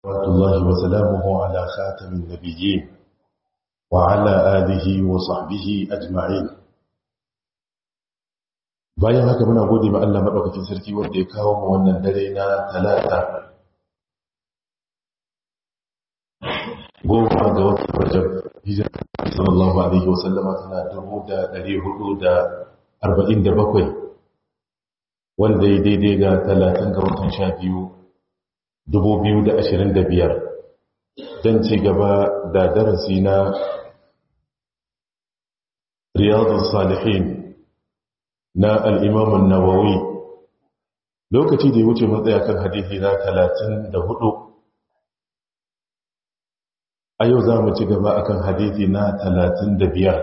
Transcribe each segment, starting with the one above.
صلوات الله وسلامه على خاتم النبيين وعلى آله وصحبه أجمعين bayan haka muna gode ma Allah madaukakin sarki wanda ya kawo mu wannan dare na talata goma ga watan Rajab hijira sallallahu alaihi wasallama tana dubu da ɗari hudu da arba'in da bakwai wanda ya daidai ga talatin ga watan sha biyu dubu biyu da ashirin da biyar don ci gaba da darasi na riyadun salihin na al'imamun nawawi lokaci da ya wuce matsaya kan hadithi na talatin da hudu a yau za mu ci gaba akan hadithi na talatin da biyar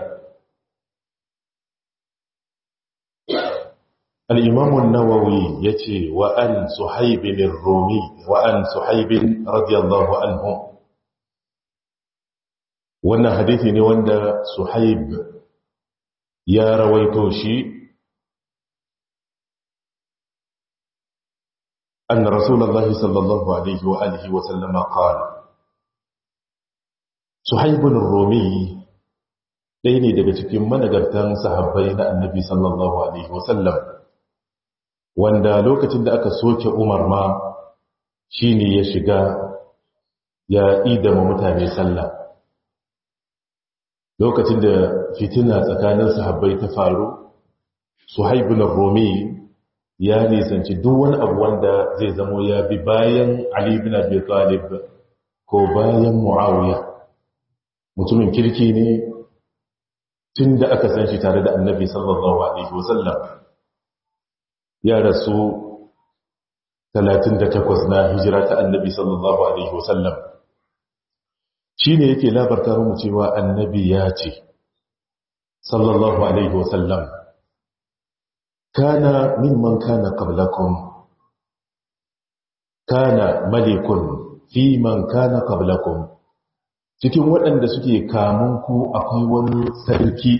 الإمام النووي يتي وأن صحيب الرومي وأن صحيب رضي الله عنه وانا حديثي نوانا صحيب يا رويتوشي أن رسول الله صلى الله عليه وآله وسلم قال صحيب الرومي ɗaya ne daga cikin managartan sahabbai na annabi sallallahu alaihi wasallam wanda lokacin da aka soke umar ma shi ne ya shiga ya idama mutane sallah lokacin da fitina tsakanin sahabbai ta faru suhaibun romi ya nisanci duk wani abu wanda zai zamo ya bi bayan ali bin abi talib ko bayan muawiya mutumin kirki ne tun da aka san shi tare da annabi sallallahu alaihi wasallam ya rasu 38 na hijira ta annabi sallallahu alaihi wasallam shi ne yake labarta mu cewa annabi ya ce sallallahu alaihi wasallam kana mimman kana qablakum kana malikun fi man kana qablakum cikin waɗanda suke kamun ku akwai wani sarki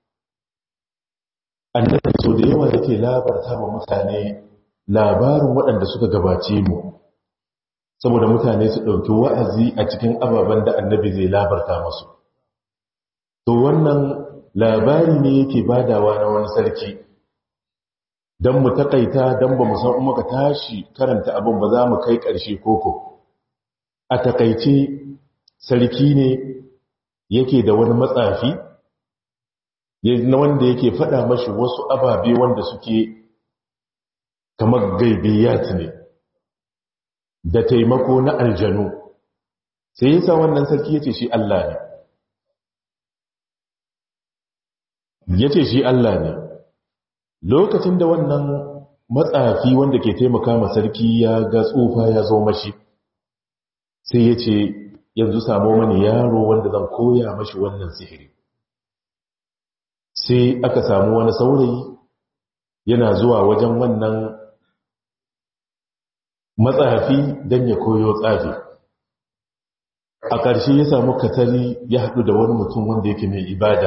annabi so da yawa yake labarta wa mutane labarin waɗanda suka gabace mu saboda mutane su ɗauki wa'azi a cikin ababen da annabi zai labarta masu to wannan labari ne yake badawa na wani sarki don mu taƙaita don ba mu san muka tashi karanta abin ba za mu kai ƙarshe koko a taƙaice sarki ne yake da wani matsafi na wanda yake faɗa mashi wasu ababe wanda suke kamar gaibiyat ne da taimako na aljanu sai yasa wannan sarki yace shi Allah ne yace shi Allah ne lokacin da wannan matsafi wanda ke taimaka ma sarki ya ga tsufa ya zo mashi sai yace yanzu samo mani yaro wanda zan koya mashi wannan sihiri sai aka samu wani saurayi yana zuwa wajen wannan matsafi don ya koyo tsafi a ƙarshe ya samu katari ya haɗu da wani mutum wanda yake mai ibada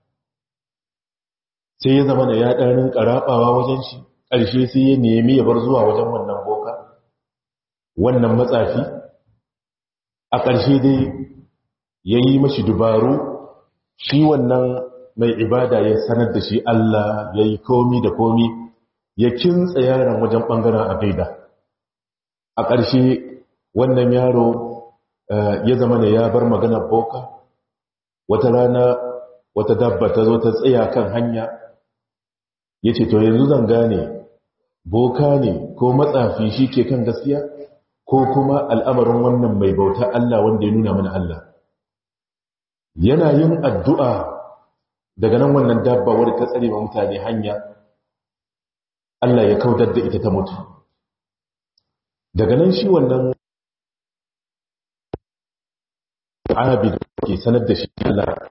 sai ya zama da ya ɗarin ƙaraɓawa wajen shi ƙarshe sai ya nemi ya bar zuwa wajen wannan boka wannan matsafi a ƙarshe dai ya yi mashi dubaru shi wannan mai ibada ya sanar da shi Allah ya yi komi da komi ya kintsa yaron wajen ɓangaren aƙida a ƙarshe wannan yaro ya zama ne ya bar maganar boka wata rana wata dabba ta zo ta tsaya kan hanya ya ce to yanzu zan gane boka ne ko matsafi shi ke kan gaskiya ko kuma al'amarin wannan mai bauta Allah wanda ya nuna mana Allah yana yin addu'a daga nan wannan dabba wadda ta tsare ma mutane hanya Allah ya kautar da ita ta mutu daga nan shi wannan abid ke sanar da shi Allah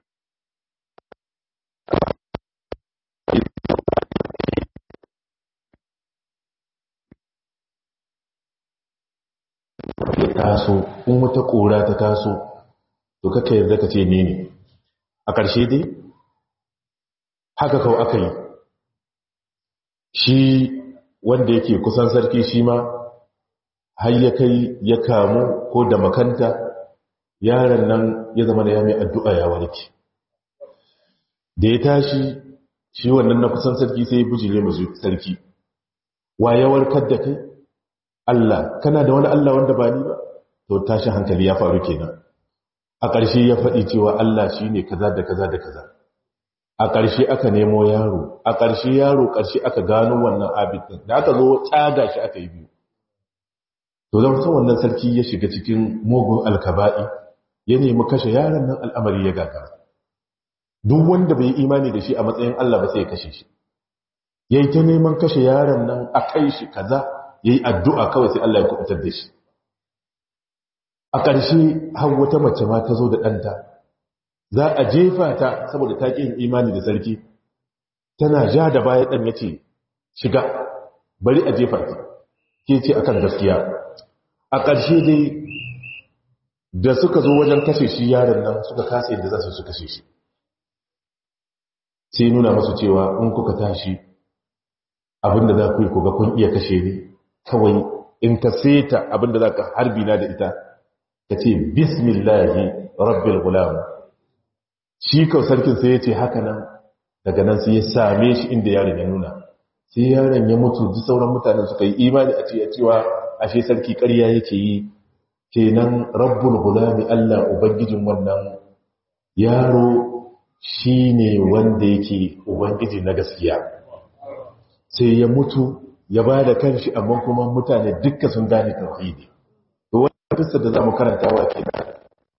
ya taso in wata ƙura ta taso to kaka yarda ka ce ne ne a ƙarshe dai haka kawai aka yi shi wanda yake kusan sarki shi ma har ya kai ya kamu ko da makanta yaron nan ya zama da ya mai addu'a ya warke da ya tashi shi wannan na kusan sarki sai ya bujire masu sarki wa ya warkar da kai Allah kana da wani Allah wanda ba ni ba to tashi hankali ya faru kenan a ƙarshe ya faɗi cewa Allah shi ne kaza da kaza da kaza a ƙarshe aka nemo yaro a ƙarshe yaro ƙarshe aka gano wannan abin ɗin da aka zo tsaga shi aka yi biyu to zama san wannan sarki ya shiga cikin mugun alkaba'i ya nemi kashe yaron nan al'amari ya gaga duk wanda bai imani da shi a matsayin Allah ba sai ya kashe shi ya yi ta neman kashe yaron nan a kai shi kaza ya yi addu'a kawai sai Allah ya kubutar da shi a ƙarshe har wata mace ma ta zo da ɗanta za a jefa ta saboda ta ƙin imani da sarki tana ja da baya ɗan ya ce shiga bari a jefa ta ke ce akan gaskiya a ƙarshe dai da suka zo wajen kashe shi yaron nan suka kasa yadda za su kashe shi sai nuna masu cewa in kuka tashi abinda za ku yi kuga kun iya kashe ni kawai in ka seta abinda za ka harbi na da ita ka ce bismillahi rabbil gulam shi kau sarkin sai ya ce haka nan daga nan sai ya same shi inda yaron ya nuna sai yaron ya mutu ji sauran mutanen suka yi imani a cewa cewa ashe sarki ƙarya yake yi kenan rabbul gulami Allah ubangijin wannan yaro shine wanda yake ubangiji na gaskiya sai ya mutu ya ba da kanshi amma kuma mutane dukkan sun gane tauhidi to wannan kissa da zamu karanta wa kenan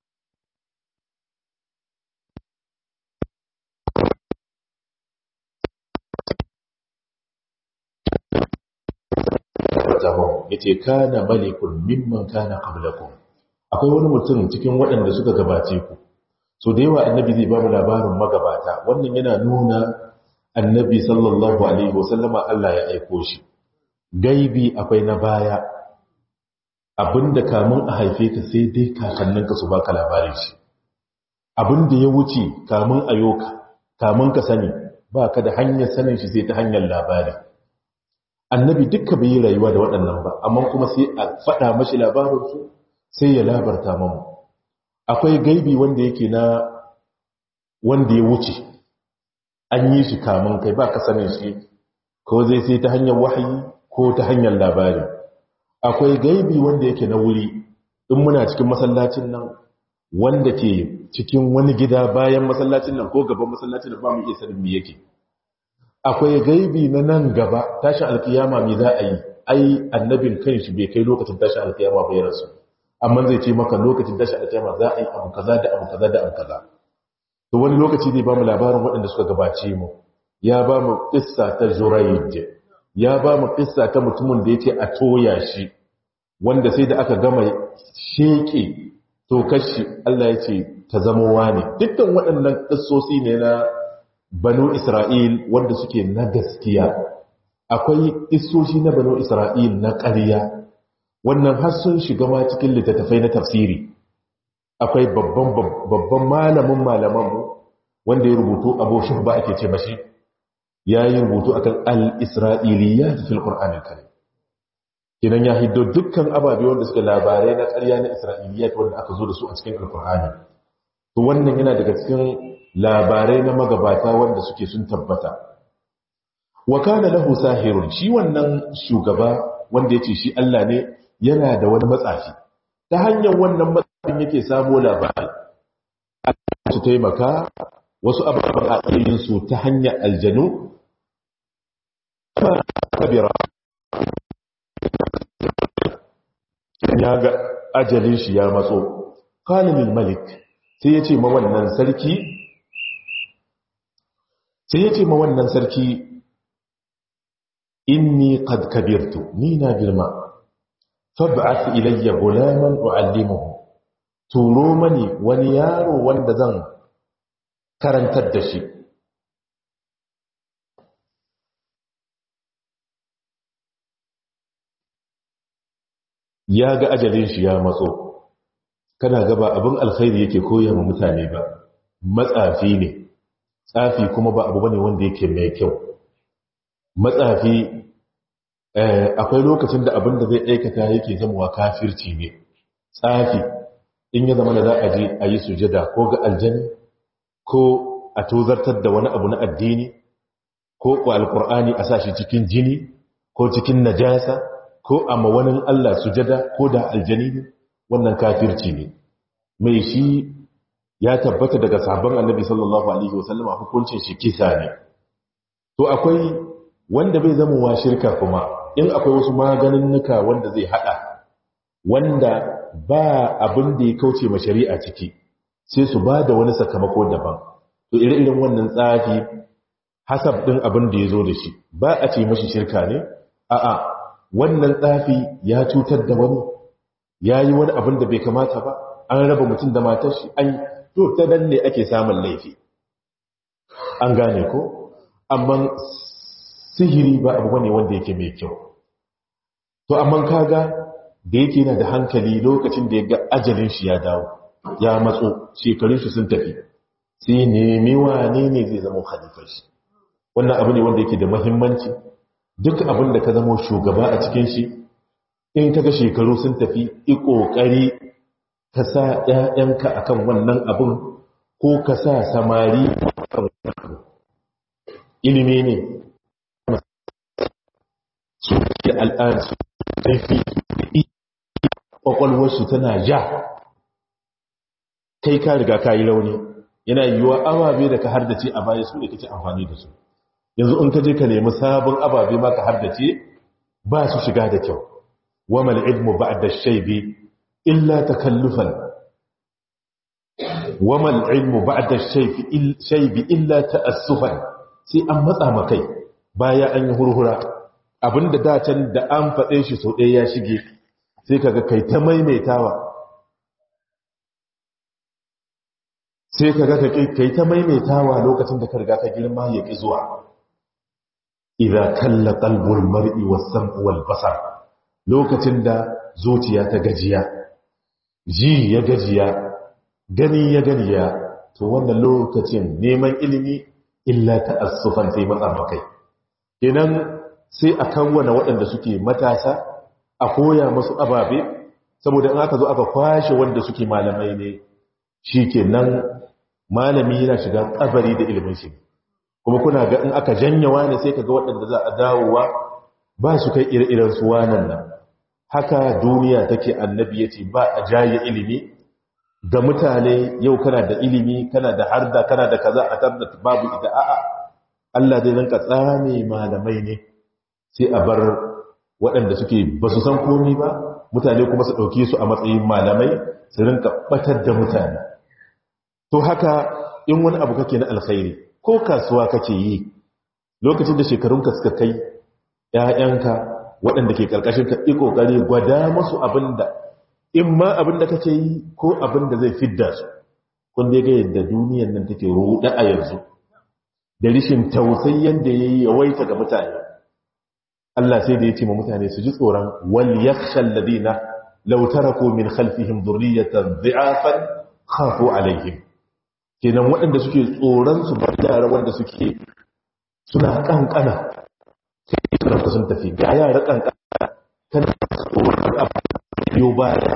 yace kana malikun mimman kana qablakum akwai wani mutum cikin waɗanda suka gabace ku so da yawa annabi zai ba mu labarin magabata wannan yana nuna annabi sallallahu alaihi wasallama Allah ya aiko shi gaibi akwai na baya abinda kamun a haife ka sai dai kakanninka su baka labarin shi abinda ya wuce kamun a yoka kamun ka sani ba ka da hanyar sanin shi sai ta hanyar labari annabi dukka bai yi rayuwa da waɗannan ba amma kuma sai a faɗa mashi labarinsu sai ya labarta mamu akwai gaibi wanda yake na wanda ya wuce an yi shi kamun kai ba ka sanin shi ko zai sai ta hanyar wahayi ko ta hanyar labari akwai gaibi wanda yake na wuri in muna cikin masallacin nan wanda ke cikin wani gida bayan masallacin nan ko gaban masallacin nan ba mu iya sanin me yake akwai gaibi na nan gaba tashin alkiyama me za a yi ai annabin kanshi bai kai lokacin tashin alkiyama bai rasu amma zai ce maka lokacin tashin alkiyama za a yi abu kaza da abu kaza da abu kaza to wani lokaci ne ba mu labarin waɗanda suka gabace mu ya ba mu kissa ta Zurayd ya ba mu kissa ta mutumin da yake a toya shi wanda sai da aka gama sheke to kashi Allah ya ce ta zama wani dukkan waɗannan kissosi ne na banu Isra'il wanda suke na gaskiya akwai kissoshi na banu Isra'il na ƙarya wannan har sun shiga ma cikin littattafai na tafsiri akwai babban babban malamin malamanmu wanda ya rubutu abu shubba ake ce mashi ya yi rubutu akan al-isra'iliyya fil qur'an al-karim kinan ya hiddo dukkan ababe wanda suka labarai na ƙarya na isra'iliyya wanda aka zo da su a cikin al-qur'ani to wannan yana daga cikin labarai na magabata wanda suke sun tabbata wa kana lahu sahirun shi wannan shugaba wanda yace shi Allah ne yana da wani matsafi ta hanyar wannan matsafin yake samo labari su taimaka wasu abubuwan a su ta hanyar aljanu kabira ya ga ajalin shi ya matso kalimin malik sai ya ce ma wannan sarki sai ya ce ma wannan sarki inni qad kabirtu ni na girma fab'ath ilayya gulaman u'allimuhu turo mani wani yaro wanda zan karantar da shi ya ga ajalin shi ya matso kana gaba abin alkhairi yake koya ma mutane ba matsafi ne tsafi kuma ba abu bane wanda yake mai kyau matsafi akwai lokacin da abin da zai aikata yake zamowa kafirci ne tsafi in ya zama da za a je a yi sujada ko ga aljani ko a tozartar da wani abu na addini ko ko alkur'ani a sashi cikin jini ko cikin najasa ko a mawanin Allah sujada ko da aljani ne wannan kafirci ne mai shi ya tabbata daga sabon annabi sallallahu alaihi wasallama hukuncin shi kisa ne to akwai wanda bai zama wa shirka kuma in akwai wasu maganin nuka wanda zai hada wanda ba abin da ya kauce ma shari'a ciki sai su ba da wani sakamako daban to ire-iren wannan tsafi hasab din abin da ya zo da shi ba a ce mashi shirka ne a'a wannan tsafi ya cutar da wani ya yi wani abin da bai kamata ba an raba mutum da matar shi an to ta nan ne ake samun laifi an gane ko amma sihiri ba abu bane wanda yake mai kyau to amma kaga da yake yana da hankali lokacin da ya ga ajalin shi ya dawo ya matso shekarun shi sun tafi sai nemi wane ne zai zama khalifar shi wannan abu ne wanda yake da muhimmanci duk abin da ka zama shugaba a cikin shi in kaga shekaru sun tafi i kokari ka sa ƴaƴanka akan wannan abin ko ka sa samari ilimi ne su da al'adu ƙarfi ƙwaƙwalwarsu tana ja kai ka riga ka yi rauni yana yiwuwa ababe da ka hardace a baya su da kake amfani da su yanzu in ka je ka nemi sabon ababe ma ka hardace ba su shiga da kyau wa mal ilmu ba'da shaybi illa takallufan wa mal ilmu ba'da shaybi illa ta'assufan sai an matsa makai baya an yi hurhura abinda da can da an faɗe shi sau ɗaya ya shige sai kaga kai ta maimaitawa sai kaga kai ta maimaitawa lokacin da ka riga ka girma ya ƙi zuwa idza kalla qalbul mar'i was-sam'u wal-basar lokacin da zuciya ta gajiya ji ya gajiya gani ya ganiya to wannan lokacin neman ilimi illa ta'assufan sai matsa makai kenan sai a kawwana waɗanda suke matasa a koya masu ababe saboda in aka zo aka kwashe wanda suke malamai ne shi ke nan malami yana shiga kabari da ilimin shi kuma kuna ga in aka janyawa ne sai ka ga waɗanda za a dawowa ba su kai ire-iren su wanan nan haka duniya take annabi ya ce ba a jaye ilimi ga mutane yau kana da ilimi kana da harda kana da kaza a tabbata babu ita a'a Allah zai rinka tsame malamai ne sai a bar waɗanda suke ba su san komi ba mutane kuma su ɗauke su a matsayin malamai su rinka ɓatar da mutane to haka in wani abu kake na alkhairi ko kasuwa kake yi lokacin da shekarunka suka kai ‘ya'yanka waɗanda ke ƙarƙashin ka yi ƙoƙari gwada masu abin da in ma abin da kake yi ko abin da zai fidda su kun dai ga yadda duniyan nan take ruɗa a yanzu da rishin tausayi yadda ya yi yawaita ga mutane Allah sai da ya ce ma mutane su ji tsoron wal yakhshal ladina law taraku min khalfihim dhurriyatan dhi'afan khafu alaihim kenan waɗanda suke tsoron su bar yara wanda suke suna kankana sai su sun tafi ga yara kankana kana tsoron abu baya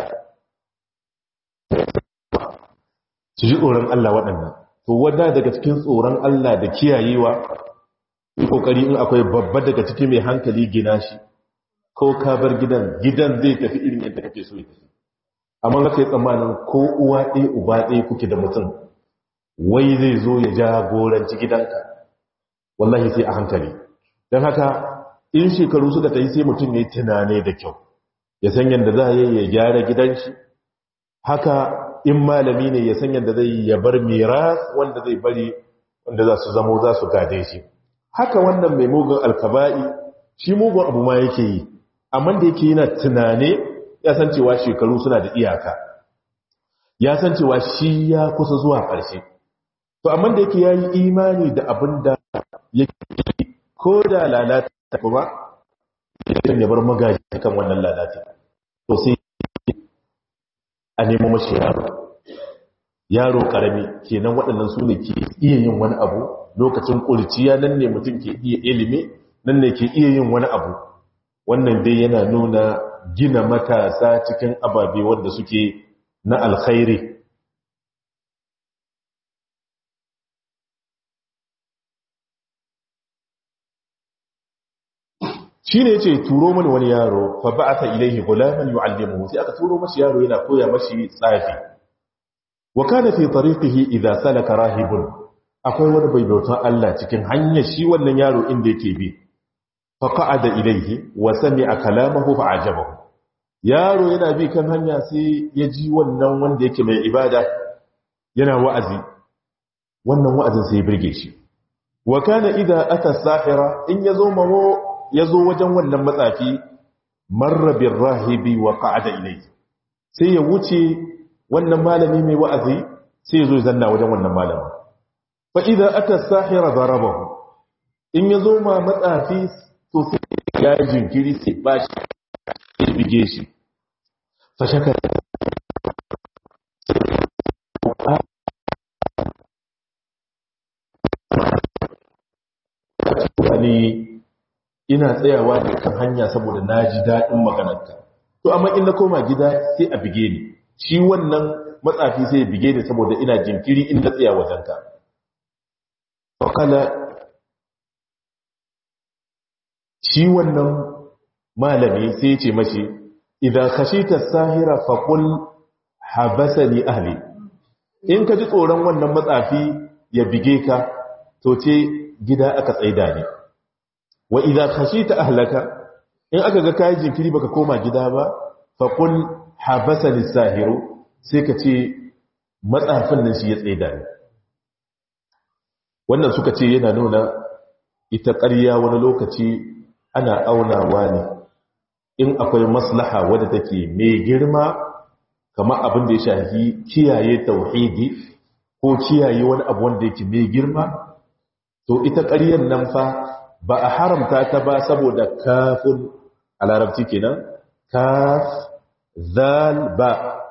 su ji tsoron Allah waɗannan to wanda daga cikin tsoron Allah da kiyayewa yi kokari in akwai babba daga ciki mai hankali gina shi ko ka bar gidan gidan zai tafi irin yadda kake so ya tafi amma ka yi tsammanin ko uwa ɗaya uba ɗaya kuke da mutum wai zai zo ya jagoranci gidanka wallahi sai a hankali don haka in shekaru suka ta yi sai mutum ya yi tunane da kyau ya san yadda za a yi ya gyara gidan shi haka in malami ne ya san yadda zai ya bar miras wanda zai bari wanda za su zamo za su gade shi haka wannan mai mugun alkaba'i shi mugun abu ma yake yi amma da yake yana tunane ya san cewa shekaru suna da iyaka ya san cewa shi ya kusa zuwa ƙarshe to amma da yake ya yi imani da abin da yake ko da lalata kuma ya bar magaji kan wannan lalata to sai a nemo mashi yaro yaro karami kenan waɗannan su ne ke iya yin wani abu lokacin ƙurciya nan ne mutum ke iya ilimi nan ne ke iya yin wani abu wannan dai yana nuna gina matasa cikin ababe wanda suke na alkhairi shi ne ce turo mani wani yaro fa ba'atha ilayhi gulaman yu'allimuhu sai aka turo mashi yaro yana koya mashi tsafi wa kana fi tariqihi idha salaka rahibun akwai wani bai bautan Allah cikin hanyar shi wannan yaro inda yake bi fa qa'ada ilayhi wa sami'a kalamahu fa ajabahu yaro yana bi kan hanya sai ya ji wannan wanda yake mai ibada yana wa'azi wannan wa'azin sai ya birge shi wa kana idha ata sahira in yazo mamo ya zo wajen wannan matsafi marrabin rahibi wa ka'ada ilai sai ya wuce wannan malami mai wa'azi sai ya zo zanna wajen wannan malami fa idan aka sahira zarabahu in ya zo ma matsafi to sai ya jinkiri sai ba shi ya bige shi fa shaka ina tsayawa da kan hanya saboda na ji daɗin maganarka to amma in na koma gida sai a bige ni shi wannan matsafi sai ya bige ni saboda ina jinkiri in na tsaya wajenka fakala shi wannan malami sai ya ce mashi idan khashita sahira faqul habasani ahli in ka ji tsoron wannan matsafi ya bige ka to ce gida aka tsaida ne wa idza khashita ahlaka in aka ga kai jinkiri baka koma gida ba fa qul habasani sahiru sai ka ce matsafin nan shi ya tsaida ni wannan suka ce yana nuna ita ƙarya wani lokaci ana aunawa ne in akwai maslaha wadda take mai girma kamar abin da ya shafi kiyaye tauhidi ko kiyaye wani abu wanda yake mai girma to ita ƙaryar nan fa ba a haramta ta ba saboda kafin a larabci kenan kaf zal ba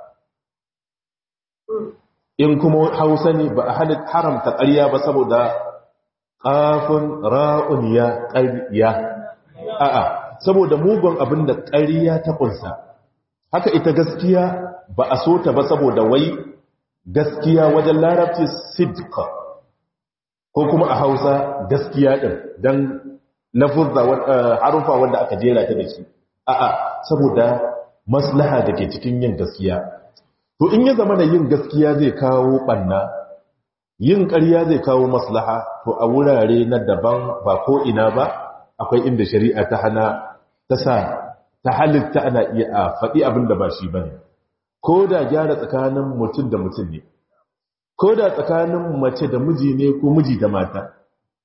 in kuma hausa ne ba a haramta ƙarya ba saboda kafin ra'un ya ƙarya a'a saboda mugun abin da ƙarya ta ƙunsa haka ita gaskiya ba a so ta ba saboda wai gaskiya wajen larabci sidka ko kuma a hausa gaskiya ɗin don lafuzza harufa wanda aka jera ta da shi a'a saboda maslaha da ke cikin yin gaskiya to in ya zama da yin gaskiya zai kawo ɓanna yin ƙarya zai kawo maslaha to a wurare na daban ba ko ina ba akwai inda shari'a ta hana ta sa ta halitta ana iya a faɗi abin da ba shi ba ne ko da gyara tsakanin mutum da mutum ne ko da tsakanin mace da miji ne ko miji da mata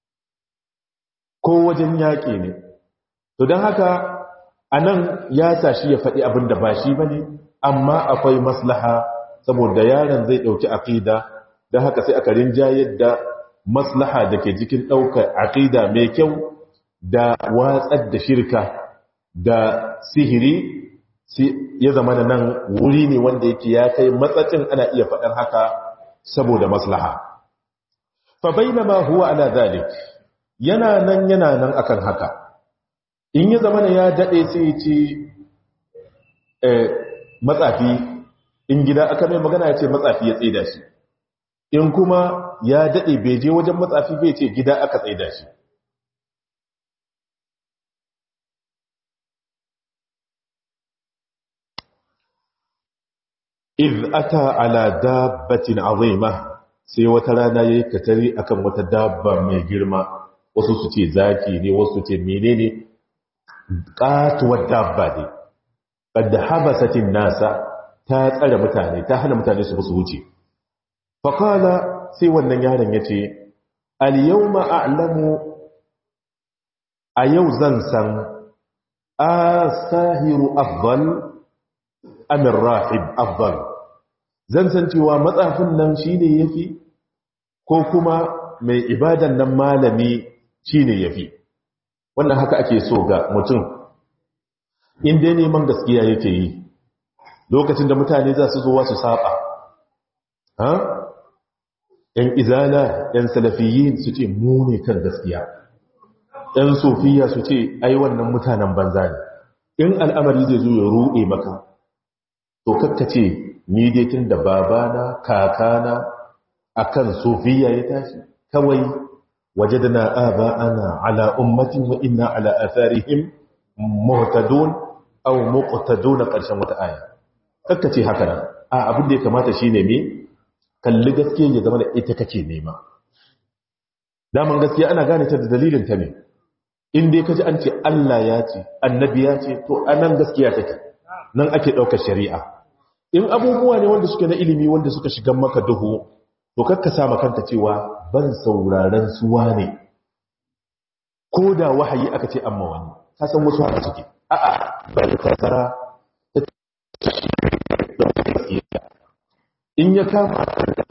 ko wajen yaƙi ne to don haka a nan ya sa shi ya faɗi abin da ba shi ba ne amma akwai maslaha saboda yaron zai ɗauki aƙida don haka sai aka rinjayar da maslaha da ke jikin ɗaukar aƙida mai kyau da watsar da shirka da sihiri ya zama da nan wuri ne wanda yake ya kai matsacin ana iya faɗar haka saboda maslaha fa bainama huwa ala zalik yana nan yana nan akan haka in ya zama ya dade sai ya ce matsafi in gida aka mai magana ya ce matsafi ya tsaida shi in kuma ya dade bai je wajen matsafi bai ce gida aka tsaida shi iz ata ala dabbatin azima sai wata rana yayi katari akan wata dabba mai girma wasu su ce zaki ne wasu su ce menene katuwar dabba ne qad habasatin nasa ta tsare mutane ta hana mutane su su wuce fa qala sai wannan yaron yace al yawma a'lamu a yau zan san asahiru afdal amir rahib afdal zan san cewa matsafin nan shine yafi ko kuma mai ibadan nan malami shine yafi wannan haka ake so ga mutum in dai neman gaskiya yake yi lokacin da mutane za su zo su saba ha yan izala yan salafiyin su ce mu ne kan gaskiya yan sofiya su ce ai wannan mutanen banza ne in al'amari zai zo ya ruɗe maka to kakkace ni dai tun da babana kakana akan sufiya ya tashi kawai wajadna aba'ana ala ummatin wa inna ala atharihim muhtadun aw muqtadun karshen wata aya kakkace haka nan a abin da ya kamata shine me kalli gaskiya ya zama da ita kake nema daman gaskiya ana gane ta da dalilin ta ne in dai kaji an ce Allah ya ce annabi ya ce to anan gaskiya take nan ake daukar shari'a in abubuwa ne wanda suke na ilimi wanda suka shiga maka duhu to kakka sa kanka cewa ban sauraron suwa ne ko da wahayi aka ce amma wani ka san wasu haka suke a'a bal kasara in ya kama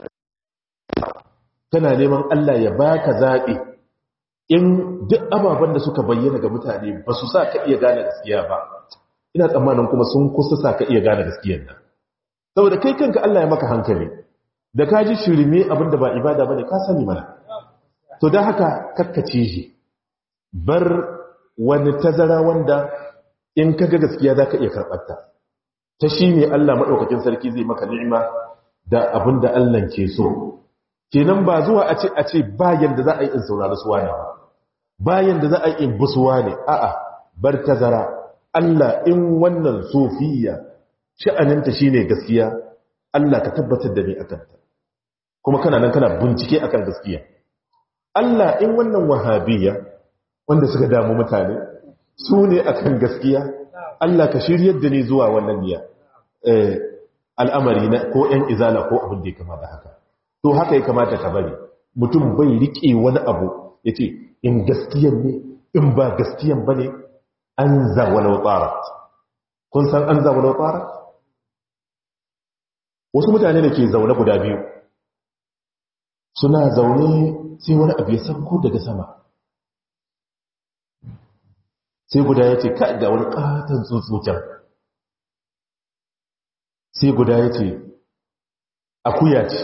kana neman Allah ya baka zaɓi in duk ababen da suka bayyana ga mutane ba su sa ka iya gane gaskiya ba ina tsammanin kuma sun kusa sa ka iya gane gaskiyar nan saboda kai kanka Allah ya maka hankali da ka ji shirme abin da ba ibada bane ka sani mana to don haka kakkace shi bar wani tazara wanda in ka ga gaskiya za ka iya karɓarta ta shi ne Allah maɗaukakin sarki zai maka ni'ima da abin da Allah ke so kenan ba zuwa a ce a ce bayan da za a yi in saurari suwa ne bayan da za a yi in busuwa ne a'a bar tazara Allah in wannan sofiya sha'aninta shine gaskiya Allah ka tabbatar da ni akan ta kuma kana nan kana bincike akan gaskiya Allah in wannan wahabiyya wanda suka damu mutane su ne akan gaskiya Allah ka shiryar da ni zuwa wannan niyya al'amari na ko ‘yan izala ko abin da ya kama da haka to haka ya kamata ka bari mutum bai riƙe wani abu ya ce in gaskiyan ne in ba gaskiyan ba ne an zawalau tsara kun san an zawalau tsara wasu mutane da ke zaune guda biyu suna zaune sai wani abu ya sauko daga sama sai guda ya ce ka ga wani katon tsuntsuken sai guda ya ce akuya ce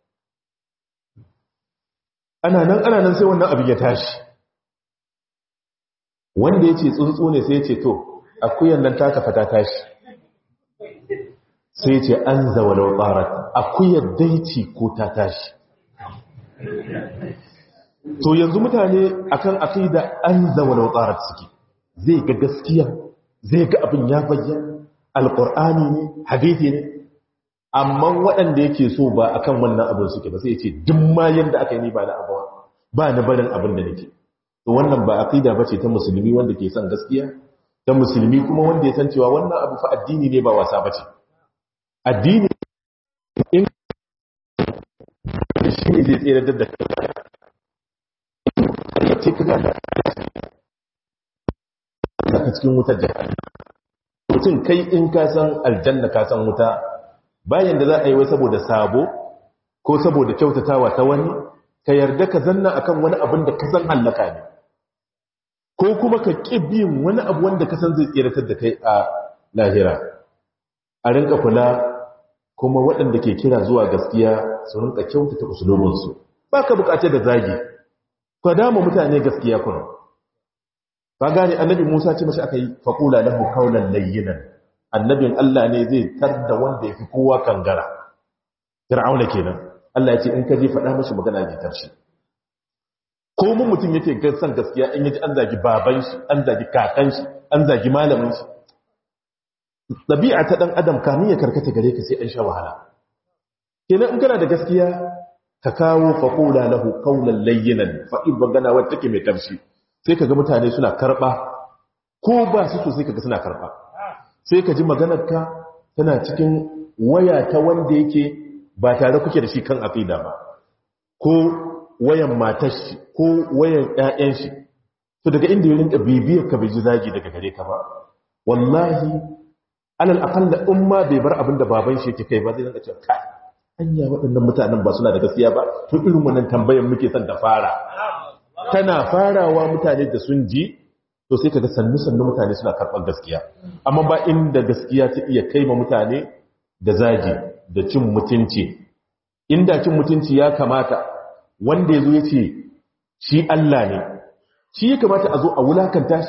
ana nan ana nan sai wannan abin ya tashi wanda ya ce tsuntsu ne sai ya ce to akuyan nan ta kafa ta tashi sai ya ce an zawalau tsarar akuyar daici ko ta tashi to yanzu mutane akan aqida an zawalau tsarar suke zai ga gaskiya zai ga abin ya bayyana alqur'ani ne hadisi ne amma waɗanda yake so ba akan wannan abin suke ba sai ya ce duk ma yanda aka yi ni ba na abuwa ba na barin abin da nake to wannan ba aqida bace ta musulmi wanda ke son gaskiya ta musulmi kuma wanda ya san cewa wannan abu fa addini ne ba wasa bace addini in shi ne zai tsere da ce ka gada ka cikin wutar jihar mutum kai in ka san aljanna ka san wuta bayan da za a yi wai saboda sabo ko saboda kyautatawa ta wani ka yarda ka zanna akan wani abin da ka san hallaka ne ko kuma ka ƙi biyin wani abu wanda ka san zai tseratar da kai a lahira a rinka kula kuma waɗanda ke kira zuwa gaskiya su rinka kyautata usulubinsu ba ka bukatar da zagi ka dama mutane gaskiya kuna ba gane annabi musa ce mashi aka yi faƙula lahu kaunan layyinan annabin allah ne zai tar da wanda ya fi kowa kangara fir'auna kenan allah ya ce in ka je faɗa mashi magana ji tarshe ko mun mutum yake san gaskiya in yaji an zagi baban shi an zagi kakan shi an zagi malamin shi ɗabi'a ta ɗan adam kamin ya karkata gare ka sai an sha wahala kenan in kana da gaskiya ka kawo faƙula lahu kaunan layyinan fa'id magana wadda take mai tafshi sai ka ga mutane suna karɓa ko ba su so sai ka ga suna karɓa sai ka ji maganarka tana cikin waya ta wanda yake ba tare kuke da shi kan aƙida ba ko wayan matar shi ko wayan ƴaƴan shi to daga inda ya rinka bibiyar ka bai ji zagi daga gare ka ba wallahi alal aqalla umma bai bar abin da baban shi yake kai ba zai rinka cewa kai anya waɗannan mutanen ba suna da gaskiya ba to irin wannan tambayar muke son da fara tana farawa mutane da sun ji to sai kaga sannu sannu mutane suna karɓar gaskiya amma ba inda gaskiya ta iya kai ma mutane da zagi da cin mutunci inda cin mutunci ya kamata wanda ya zo ya ce shi Allah ne shi ya kamata a zo a wulakanta shi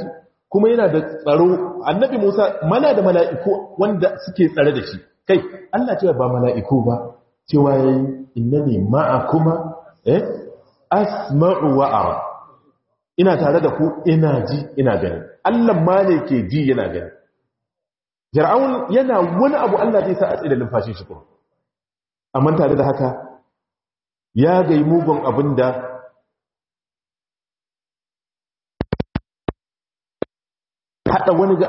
kuma yana da tsaro annabi Musa mana da mala'iku wanda suke tsare da shi kai Allah cewa ba mala'iku ba cewa yayi innani ma'akuma eh asma'u wa ara ina tare da ku ina ji ina gani Allah ma ne ke ji yana gani Fir'aun yana wani abu Allah zai sa a tsaye da numfashin shi kuma amma tare da haka ya gai mugun abin da haɗa wani ga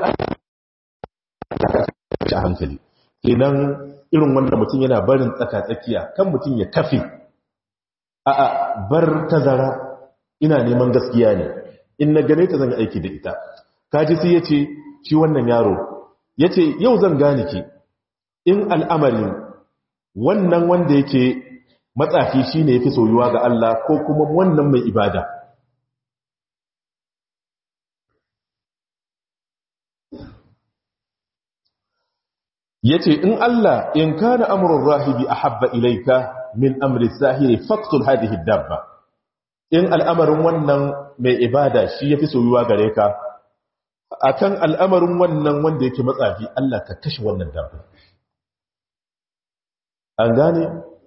a hankali idan irin wanda mutum yana barin tsaka-tsakiya kan mutum ya kafe a a bar tazara ina neman gaskiya ne in na gane ta zan aiki da ita kaji sai ya ce shi wannan yaro ya ce yau zan gane ki in al'amarin wannan wanda yake matsafi shi ne ya fi soyuwa ga Allah ko kuma wannan mai ibada ya ce in Allah in kana amurin rahibi a habba ilaika min amri zahiri faktul hadihi dabba in al'amarin wannan mai ibada shi ya fi soyuwa gare ka a kan al'amarin wannan wanda yake matsafi Allah ka kashe wannan dabba an gane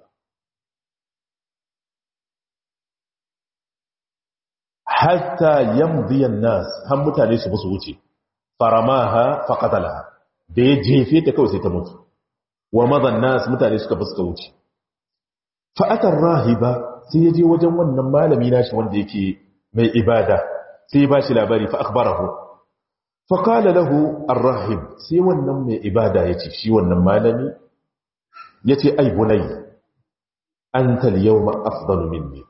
hatta yamdiyan nas har mutane su musu wuce faramaha faqatalaha da ya jefe ta kawai sai ta mutu wa madan nas mutane suka fuska wuce fa'atar rahiba sai ya je wajen wannan malami nashi wanda yake mai ibada sai ba shi labari fa akhbarahu fa qala lahu ar-rahib sai wannan mai ibada yace shi wannan malami yace ai bunay anta al-yawma afdalu minni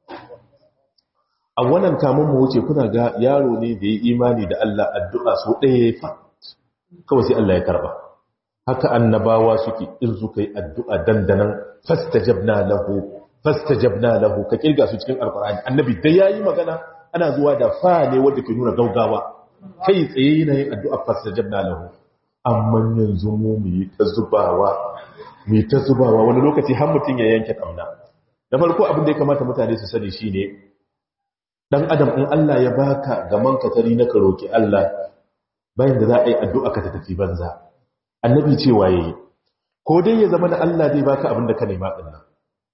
a wannan kamun mu wuce kuna ga yaro ne da ya imani da Allah addu'a so ɗaya fa kawai sai Allah ya karba haka annabawa suke in suka yi addu'a dandanan fastajabna lahu fastajabna lahu ka kirga su cikin alqur'ani annabi da yayi magana ana zuwa da fa ne wanda ke nuna gaugawa kai tsaye yana yin addu'a fastajabna lahu amma yanzu mu mu yi ta zubawa mu ta zubawa wani lokaci har mutun ya yanke kauna da farko abin da ya kamata mutane su sani shine dan adam in Allah ya baka gaman katari na ka roki Allah bayan da za a yi addu'a ka ta tafi banza annabi cewa yayi ko dai ya zama da Allah zai baka abin da ka nema din nan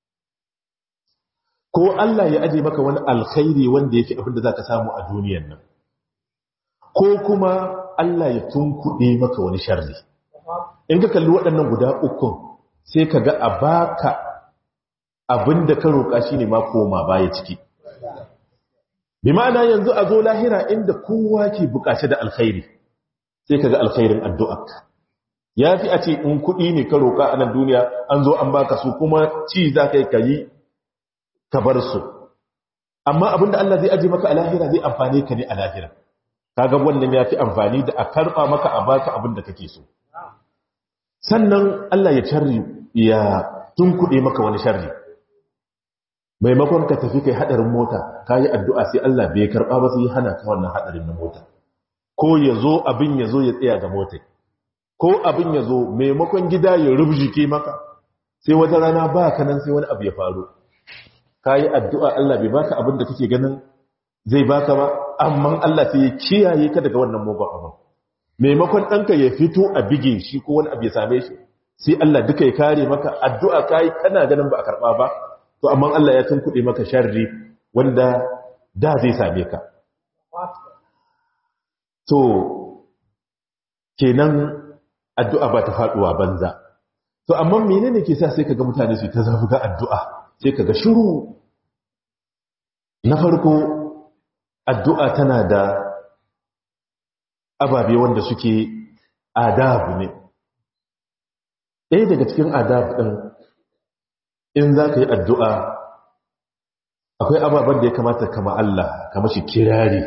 ko Allah ya aje maka wani alkhairi wanda yake abin da zaka samu a duniyar nan ko kuma Allah ya tunkuɗe maka wani sharri in ka kalli waɗannan guda ukun sai ka ga a baka abin da ka roƙa shine ma koma baya ciki bi ma'ana yanzu a zo lahira inda kowa ke buƙace da alkhairi sai ka ga alkhairin addu'arka ya fi a ce in kuɗi ne ka roƙa a nan duniya an zo an baka su kuma ci za ka yi ka yi ka bar su amma abinda Allah zai aje maka a lahira zai amfani ka ne a lahira kaga wannan ya fi amfani da a karɓa maka a baka abin da kake so sannan Allah ya sharri ya tunkuɗe maka wani sharri maimakon ka tafi kai hadarin mota ka yi addu'a sai Allah bai karɓa ba sai hana ka wannan hadarin na mota ko ya zo abin ya zo ya tsaya ga mota ko abin ya zo maimakon gida ya rubjike maka sai wata rana ba ka nan sai wani abu ya faru ka yi addu'a Allah bai baka abin da kake ganin zai baka ba amma Allah sai ya kiyaye ka daga wannan mugun abin maimakon ɗanka ya fito a bige shi ko wani abu ya same shi sai Allah duka ya kare maka addu'a ka yi kana ganin ba a karɓa ba to amma Allah ya tunkuɗe maka sharri wanda da zai same ka to kenan addu'a ba ta faɗuwa banza to amma menene ke sa sai kaga mutane su ta zafi ga addu'a sai kaga shiru na farko addu'a tana da ababe wanda suke adabu ne ɗaya daga cikin adabu ɗin in za ka yi addu'a akwai ababen da ya kamata kama Allah kama shi kirari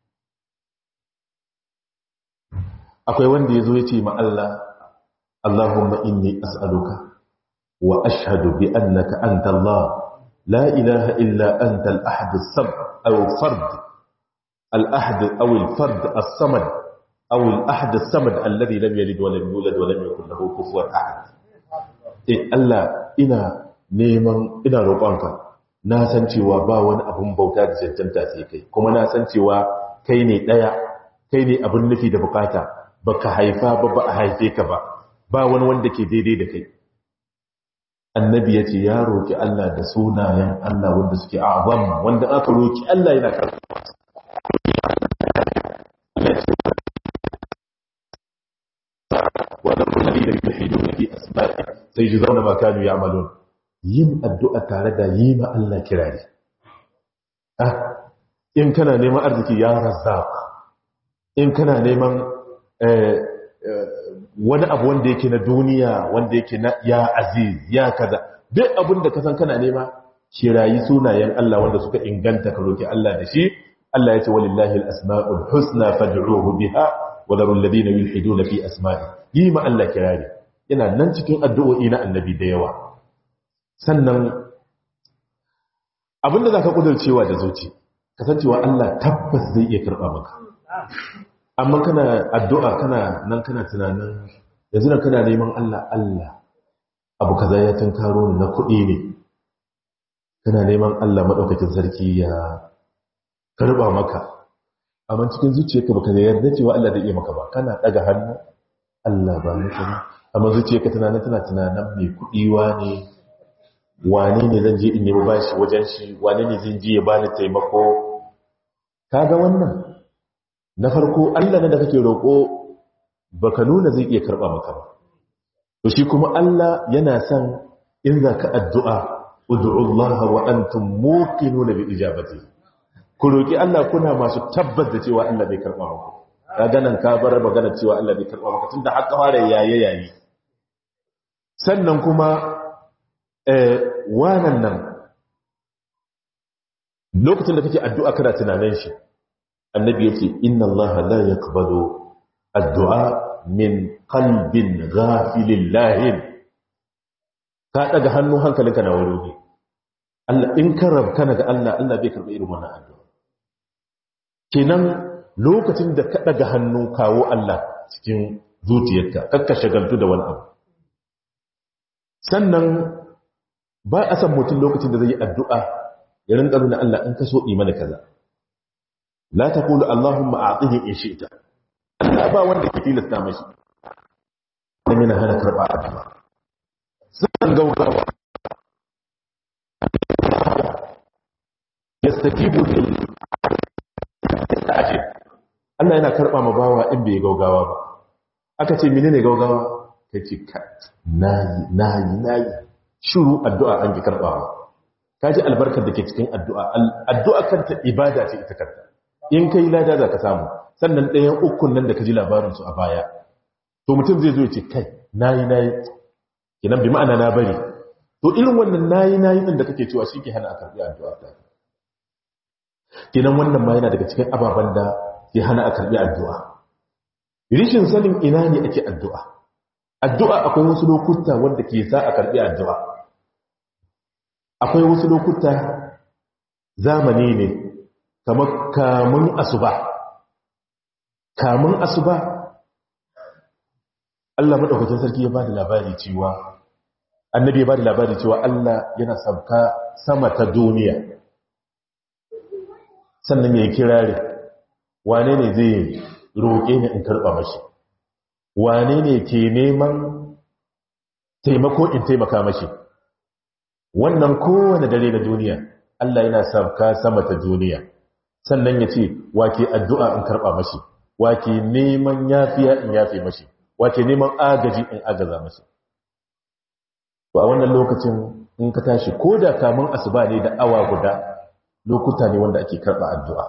akwai wanda ya zo ya ce ma Allah Allahumma inni as'aluka wa ashhadu bi annaka anta Allah la ilaha illa anta al-ahad as-samad aw fard al-ahad aw al-fard as-samad aw al-ahad as-samad alladhi lam yalid wa lam yulad wa lam yakul lahu kufuwan ahad eh Allah ina neman ina roƙonka na san cewa ba wani abun bauta da cancanta sai kai kuma na san cewa kai ne ɗaya kai ne abin nufi da bukata baka haifa ba ba a haife ka ba ba wani wanda ke daidai da kai annabi ya ce ya roƙi Allah da sunayen Allah wanda suke azam wanda aka roƙi Allah yana karɓa wadda rullari da yuhidu na fi asma'i sai ji zauna ba kanu ya amalon yin addu'a tare da yi ma Allah kirari in kana neman arziki ya razzaq in kana neman wani abu wanda yake na duniya wanda yake na ya aziz ya kaza duk abin da kasan kana nema kirayi sunayen Allah wanda suka inganta ka roki Allah da shi Allah ya ce walillahi al-asma'ul husna fad'uhu biha wa dharul ladina yulhiduna fi asma'i yi ma Allah kirari yana nan cikin addu'o'i na annabi da yawa sannan abinda zaka kudurcewa da zuci kasancewa Allah tabbas zai iya karba maka amma kana addu'a kana nan kana tunanin yanzu nan kana neman Allah Allah abu kaza ya tunkaro ni na kuɗi ne kana neman Allah maɗaukakin sarki ya karɓa maka amma cikin zuciyarka baka da yarda cewa Allah zai iya maka ba kana ɗaga hannu Allah ba mu kuma amma zuciyarka tunanin tana tunanin mai kuɗi wane wane ne zan je in nemi bashi wajen shi wane ne zan je ya bani taimako kaga wannan na farko Allah ne da kake roƙo baka nuna zai iya karɓa maka ba to shi kuma Allah yana son in za ka addu'a ud'u Allah wa antum muqinuna bi ijabati ku roki Allah kuna masu tabbas da cewa Allah bai karɓa maka kaga nan ka bar magana cewa Allah bai karɓa maka tunda haka fara yaye yayi sannan kuma eh wannan nan lokacin da kake addu'a kana tunanin shi annabi ya ce inna allaha la yaqbalu addu'a min qalbin ghafilin lahin ka daga hannu hankalinka na wuri ne Allah in ka rabkana ga Allah Allah bai karɓi irin wannan addu'a kenan lokacin da ka daga hannu kawo Allah cikin zuciyarka kakka shagaltu da wani abu sannan ba a san mutum lokacin da zai yi addu'a ya rinka nuna Allah in ka so imani kaza la taqulu allahumma a'tihi in shi'ta Allah ba wanda ke tilasta mashi dan yana hana karba addu'a sun gaugawa yastajibu lil ajib Allah yana karba ma bawa in bai gaugawa ba aka ce menene gaugawa kace ka nayi nayi nayi shiru addu'a an ki karbawa kaji albarkar da ke cikin addu'a addu'a kanta ibada ce ita kanta in kai lada za ka samu sannan ɗayan ukun nan da ka ji labarinsu a baya to mutum zai zo ya ce kai nayi nayi kenan bi ma'ana na bari to irin wannan nayi nayi din da kake cewa shi ke hana a karɓi addu'a ta kenan wannan ma yana daga cikin ababen da ke hana a karɓi addu'a rishin sanin ina ne ake addu'a addu'a akwai wasu lokuta wanda ke sa a karɓi addu'a akwai wasu lokuta zamani ne kamar kamun asuba kamun asuba Allah madaukakin sarki ya bada labari cewa annabi ya bada labari cewa Allah yana sabka sama ta duniya sannan ya kirare wane ne zai roƙe ni in karɓa mashi wane ne ke neman taimako in taimaka mashi wannan kowane dare na duniya Allah yana sabka sama ta duniya sannan ya ce wake addu'a in karɓa mashi wake neman yafiya in yafe mashi wake neman agaji in agaza mashi to a wannan lokacin in ka tashi ko da kamun asuba ne da awa guda lokuta ne wanda ake karɓa addu'a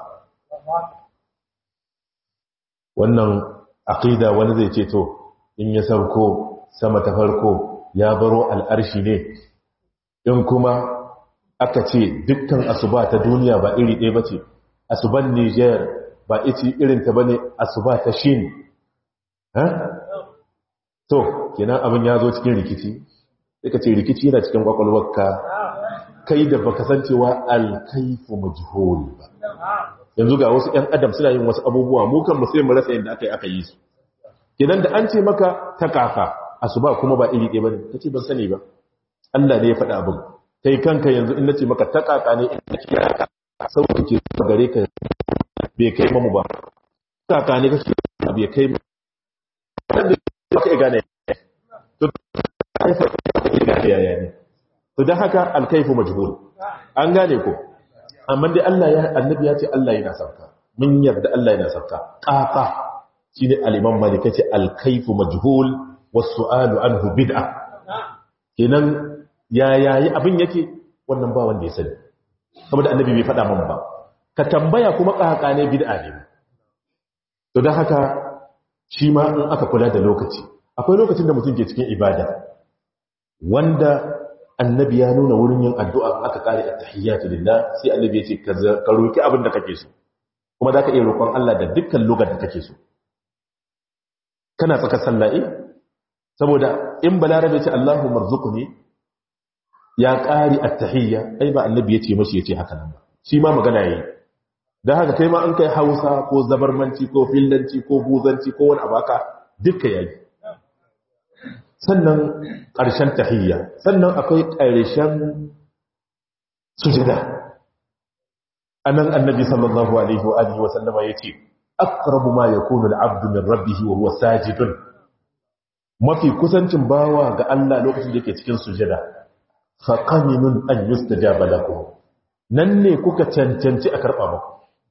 wannan aqida wani zai ce to in ya sauko sama ta farko ya baro al'arshi ne in kuma aka ce dukkan asuba ta duniya ba iri ɗaya ba ce asuban niger ba iti irinta ba ne asuba ta shin to kenan abin ya zo cikin rikici sai ka ce rikici yana cikin kwakwalwarka kai da baka san cewa alkaifu majhul ba yanzu ga wasu ƴan adam suna yin wasu abubuwa mu kan mu sai mu rasa yadda aka yi aka yi su kenan da an ce maka ta kafa asuba kuma ba iri ɗaya bane kace ban sani ba Allah ne ya faɗa abin kai kanka yanzu in nace maka ta kaka ne in nace ya sauke ke gare ka bai kai mamu ba kaka ne kake abu ya kai ba ka gane to gane yaya ne to dan haka alkaifu majhul an gane ko amma dai Allah ya annabi ya ce Allah yana sauka mun yarda Allah yana sauka qaqa shine al-imam malik yace al-kayfu majhul was-su'alu anhu bid'a kenan ya yayi abin yake wannan ba wanda ya sani saboda annabi bai faɗa mun ba ka tambaya kuma ƙaƙa ne bid'a ne to don haka shi ma in aka kula da lokaci akwai lokacin da mutum ke cikin ibada wanda annabi ya nuna wurin yin addu'a aka kare at-tahiyyatu lillah sai annabi ya ce ka roki abin da kake so kuma zaka iya roƙon Allah da dukkan lugar da kake so kana tsaka salla'i saboda in balarabe ce Allahu marzuqni ya ƙari at-tahiyya ai ba annabi ya ce mashi ya ce haka nan ba shi ma magana yayi don haka kai ma an kai hausa ko zabarmanci ko fillanci ko buzanci ko wani abaka duka yayi sannan ƙarshen tahiyya sannan akwai ƙarshen sujada anan annabi sallallahu alaihi wa alihi wa sallama yace aqrabu ma yakunu al-'abdu min rabbih wa huwa sajidun mafi kusancin bawa ga Allah lokacin da yake cikin sujada fa qaminun an yustajaba lakum nan ne kuka cancanci a karɓa muku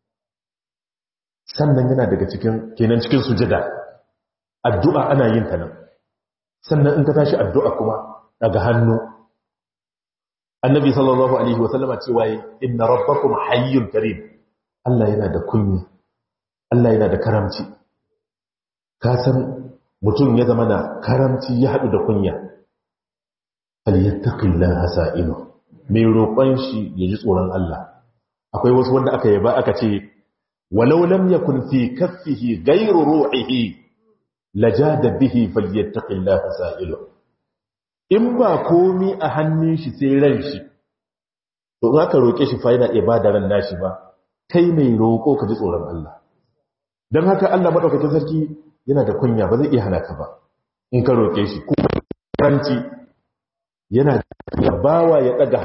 sannan yana daga cikin kenan cikin sujada addu'a ana yin ta nan sannan in ka tashi addu'a kuma daga hannu annabi sallallahu alaihi wa sallama cewa inna rabbakum hayyun karim Allah yana da kunya Allah yana da karamci ka san mutum ya zama da karamci ya haɗu da kunya falyattaqillaha sa'ilu mai roƙon shi ya ji tsoron Allah akwai wasu wanda aka yaba aka ce walau lam yakun fi kaffihi ghayru ruhihi lajada bihi falyattaqillaha sa'ilu in ba komi a hannun shi sai ran shi to in aka roƙe shi fa yana ibada ran nashi ba kai mai roƙo ka ji tsoron Allah dan haka Allah madaukakin sarki yana da kunya ba zai iya hana ka ba in ka roƙe shi ko ranci yana da bawa ya daga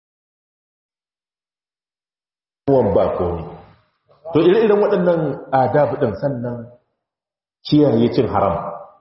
hannuwan ba komi to ire-iren waɗannan adabu ɗin sannan kiyaye cin haram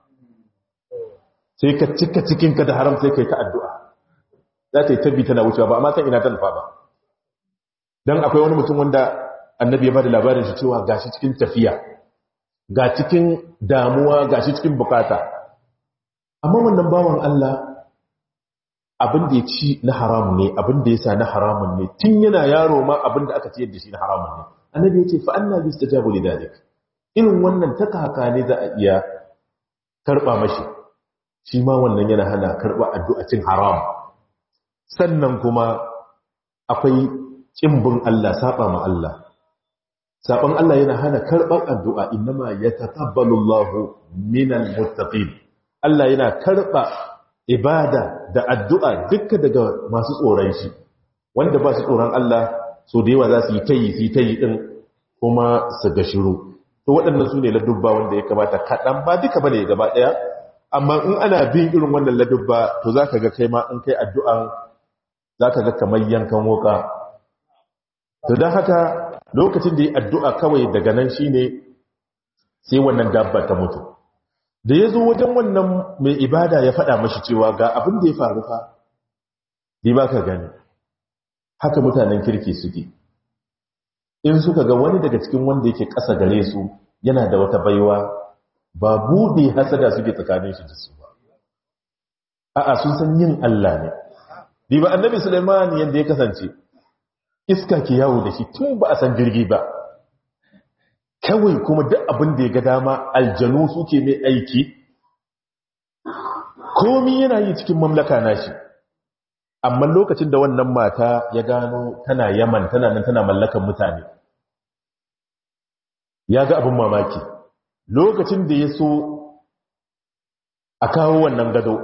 sai ka cika cikinka da haram sai ka yi ta addu'a za ta yi tabbi tana wucewa ba amma san ina ta nufa ba don akwai wani mutum wanda annabi ya ba da labarin shi cewa gashi cikin tafiya ga cikin damuwa gashi cikin bukata amma wannan bawan Allah abin da ya ci na haramun ne abin da ya sa na haramun ne tun yana yaro ma abin da aka ciyar da shi na haramun ne annabi ya ce fa anna bi istajabu li dalik irin wannan taka haka ne za a iya karba mashi shi ma wannan yana hana karba addu'a cin haram sannan kuma akwai kimbin Allah saba ma Allah saban Allah yana hana karban addu'a innama yataqabbalu Allahu minal muttaqin Allah yana karba ibada da addu'a dukka daga masu tsoron shi wanda ba su tsoron Allah so da yawa za su yi tayi su yi tayi din kuma su ga shiru to waɗannan su ne ladubba wanda ya kamata kaɗan ba duka ba ne gaba ɗaya amma in ana bin irin wannan ladubba to za ka ga kai ma in kai addu'an za ka ga kamar yankan woka to don haka lokacin da yi addu'a kawai daga nan shi ne sai wannan dabba ta mutu da ya zo wajen wannan mai ibada ya faɗa mashi cewa ga abin da ya faru fa di ba ka gani haka mutanen kirki suke in suka ga wani daga cikin wanda yake ƙasa gare su yana da wata baiwa ba buɗe hasada suke tsakanin shi da su ba a'a sun san yin Allah ne di ba annabi Sulaiman yanda ya kasance iska ke yawo da shi tun ba a san jirgi ba kawai kuma duk abin da ya ga dama aljanu suke mai aiki komi yana yi cikin mamlaka nashi amma lokacin da wannan mata ya gano tana yaman tana nan tana mallakan mutane ya ga abin mamaki lokacin da ya so a kawo wannan gado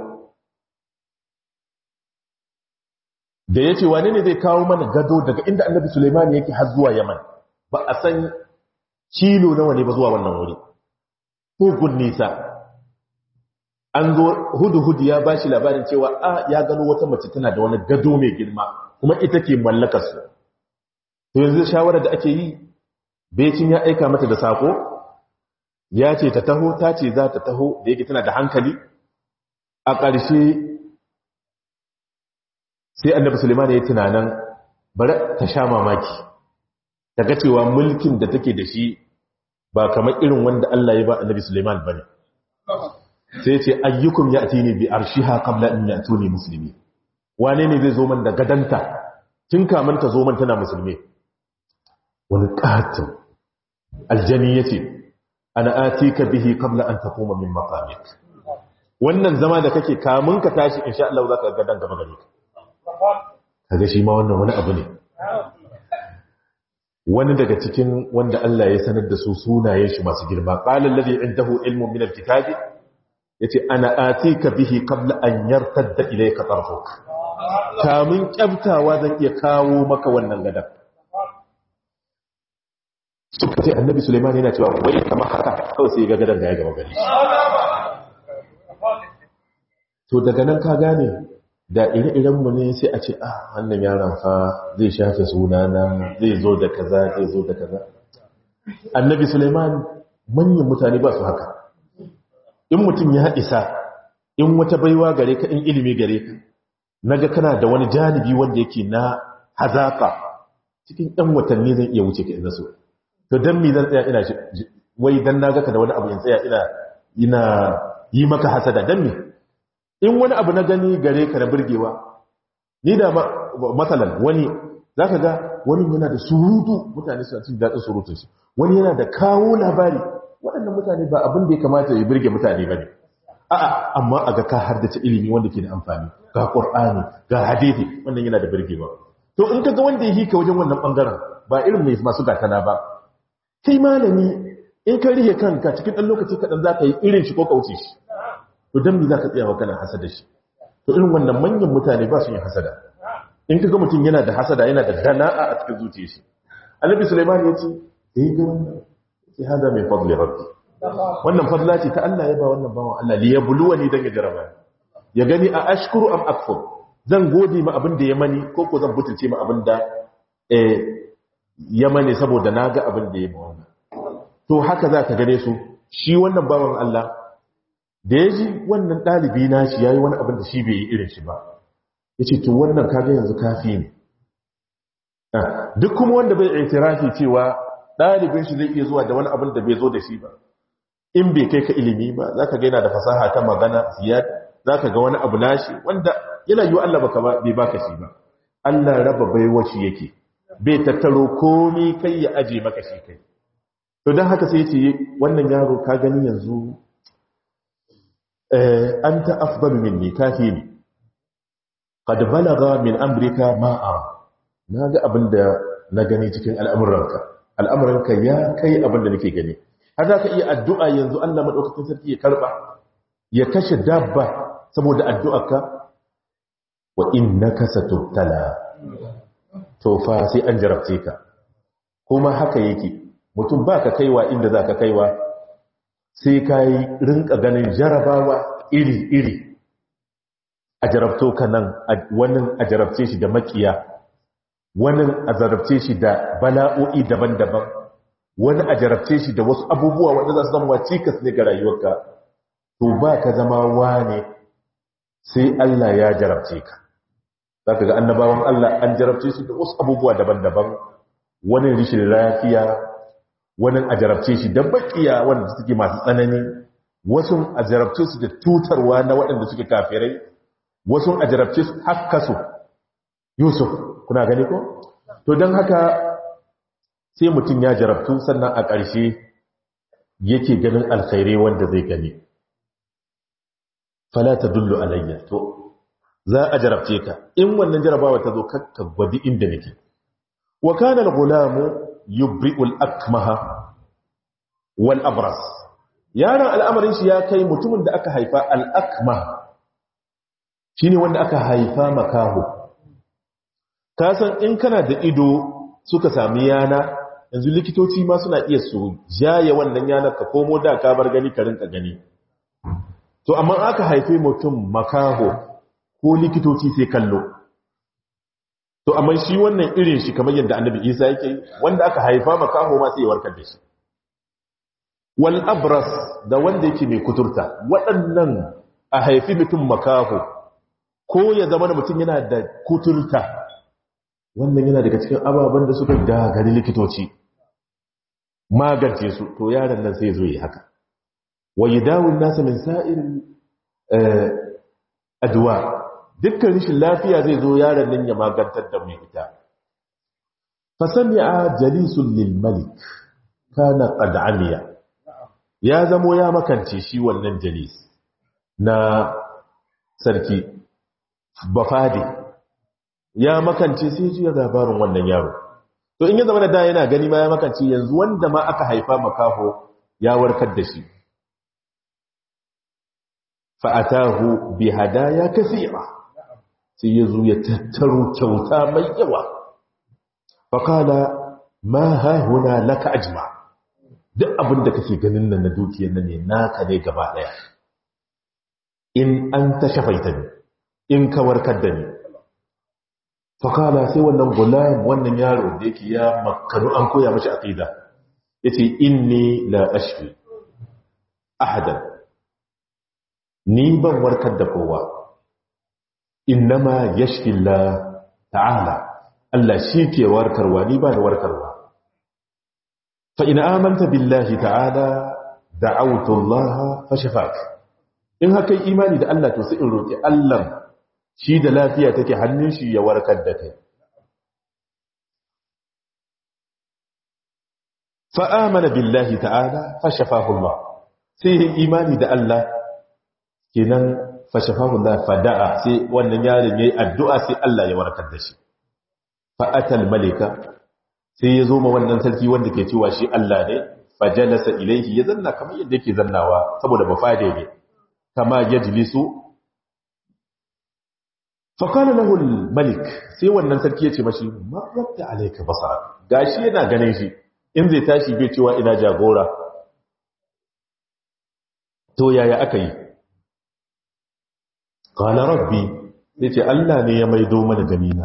da ya ce wane ne zai kawo mana gado daga inda annabi suleiman yake har zuwa yaman ba a san kilo nawa ne ba zuwa wannan wuri hugun nisa an zo hudu-hudu ya ba shi labarin cewa a ya gano wata mace tana da wani gado mai girma kuma ita ke mallakarsu to yanzu shawarar da ake yi becin ya aika mata da sako ya ce ta taho ta ce za ta taho da yake tana da hankali a ƙarshe sai annabi suleiman ya yi tunanin bari ta sha mamaki ta ga cewa mulkin da take da shi ba kamar irin wanda Allah ya ba annabi suleiman ba ne sai ce ayyukum ya ati ne bi arshiha qabla in yatuni musulmi wane ne zai zo man da gadanta tun kamun ta zo man tana musulmi wani katin aljani yace ana atika bihi qabla an taquma min maqamik wannan zama da kake kamun ka tashi insha Allah zaka ga gadan gaba gare ka kaga shi ma wannan wani abu ne wani daga cikin wanda Allah ya sanar da su sunayen shi masu girma qala alladhi indahu ilmun min alkitabi yace ana atika bihi qabla an yartadda ilayka tarfuk kamun kyaftawa zan iya kawo maka wannan gadan suka ce annabi Sulaiman yana cewa wai kamar haka kawai sai ga gadan da ya gaba gari to daga nan ka gane da ire-irenmu ne sai a ce ah wannan yaron fa zai shafe sunana zai zo da kaza zai zo da kaza annabi Sulaiman manyan mutane ba su haka in mutum ya isa in wata baiwa gare ka in ilimi gare ka naga kana da wani janibi wanda yake na hazaka cikin ɗan watanni zan iya wuce ka ina so to dan me zan tsaya ina wai dan naga ka da wani abu in tsaya ina ina yi maka hasada dan me in wani abu na gani gare ka na burgewa ni da matsalan wani za ka ga wani yana da surutu mutane suna cin daɗin surutun shi wani yana da kawo labari waɗannan mutane ba abin da ya kamata ya birge mutane ba ne a'a amma a ga ka har da ta ilimi wanda ke da amfani ga ƙur'ani ga hadithi wannan yana da birgewa to in ka ga wanda ya hika wajen wannan ɓangaren ba irin mai masu gatana ba kai malami in ka rihe kanka cikin ɗan lokaci kaɗan za ka yi irin shi ko kauce shi to dan me zaka tsaya kana hasada shi to irin wannan manyan mutane ba su yin hasada in kaga mutum yana da hasada yana da dana'a a cikin zuciyar shi annabi sulaiman ya ce eh ga wannan sai hada mai fadli rabbi wannan fadla ce ta Allah ya ba wannan bawan Allah li yabluwani dan ya jaraba ya gani a ashkuru am akfur zan gode ma abin da ya mani ko ko zan butulce ma abin da eh ya mani saboda naga abin da ya ma wannan to haka zaka gane su shi wannan bawan Allah da ya ji wannan ɗalibi na shi ya yi wani abin da shi bai yi irin shi ba ya ce to wannan kaga yanzu kafi ne duk kuma wanda bai itirafi cewa ɗalibin shi zai iya zuwa da wani abin da bai zo da shi ba in bai kai ka ilimi ba za ka gaina da fasaha ta magana ziyad za ka ga wani abu nashi wanda yana yi wa Allah baka bai baka shi ba Allah raba baiwa shi yake bai tattaro komi kai ya aje maka shi kai to don haka sai ce wannan yaro ka gani yanzu أنت أفضل مني كافيني قد بلغ من أمرك ما أرى ناغا أبدا نغني cikin al'amuranka al'amuranka ya kai abinda nake gani har za ka iya addu'a yanzu Allah madaukakin sarki ya karba ya kashe dabba saboda addu'arka wa innaka satubtala to fa sai an jarabce ka kuma haka yake mutum baka kaiwa inda zaka kaiwa sai ka yi rinka ganin jarabawa iri-iri a jarabto ka nan wani a jarabce shi da makiya wani a jarabce shi da bala'o'i daban-daban wani a jarabce shi da wasu abubuwa wanda za su zama cikas ne ga rayuwarka to ba ka zama wane sai Allah ya jarabce ka za ka ga annabawan Allah an jarabce su da wasu abubuwa daban-daban wani rishin lafiya wani a jarabce shi da bakiya wanda suke masu tsanani wasu a jarabce su da tutarwa na waɗanda suke kafirai wasu a jarabce su haka su yusuf kuna gani ko to don haka sai mutum ya jarabtu sannan a ƙarshe yake ganin alkhairai wanda zai gani fala ta dullu alayya to za a jarabce ka in wannan jarabawa ta zo kakka gwadi inda nake wa kana al-gulamu yubri'ul akmaha wal abras yaron al'amarin shi ya kai mutumin da aka haifa al-akmah shine wanda aka haifa makaho ka san in kana da ido suka sami yana yanzu likitoci ma suna iya su jaye wannan yanar ka komo da ka bar gani ka rinka gani to amma aka haife mutum makaho ko likitoci sai kallo to amma shi wannan irin shi kamar yadda annabi isa yake wanda aka haifa makaho ma sai ya warkar da shi wal abras da wanda yake mai kuturta waɗannan a haifi mutum makaho ko ya zama da mutum yana da kuturta wannan yana daga cikin ababen da suka gagari likitoci magance su to yaron nan sai zo yi haka wa yadawun nasa min sa'irin adwa dukkan rashin lafiya zai zo yaron nan ya magantar da mai ita fasami'a jalisun lil malik kana qad amiya ya zamo ya makance shi wannan jalis na sarki bafadi ya makance sai ji labarin wannan yaro to in ya zama da da yana gani ma ya makance yanzu wanda ma aka haifa makaho ya warkar da shi fa'atahu bi hadaya kathira sai yazo ya tattaro kyauta mai yawa faqala ma ha huna laka ajma duk abin da kake ganin nan na dukiyar nan ne naka ne gaba daya in an ta shafaita ne in ka warkar da ni fakala sai wannan gulam wannan yaro da yake ya makanu an koya mashi aqida yace inni la ashfi ahadan ni ban warkar da kowa innama yashfi Allah ta'ala Allah shi ke warkarwa ni ba da warkarwa fa in amanta billahi ta'ala da'awtu Allah fa shafak in haka imani da Allah to sai in roki Allah shi da lafiya take hannun shi ya warkar da kai fa amana billahi ta'ala fa shafahu Allah sai imani da Allah kenan fa shafahu Allah fa da'a sai wannan yaron yayi addu'a sai Allah ya warkar da shi fa atal malika sai ya zo ma wannan sarki wanda ke cewa shi Allah ne fa jalasa ilaihi ya zanna kamar yadda yake zannawa saboda bafade ne kama yajlisu fa qala lahu al-malik sai wannan sarki ya ce mashi marradda alayka basara gashi yana ganin shi in zai tashi bai cewa ina jagora to yaya aka yi qala rabbi yace Allah ne ya maido mana ganina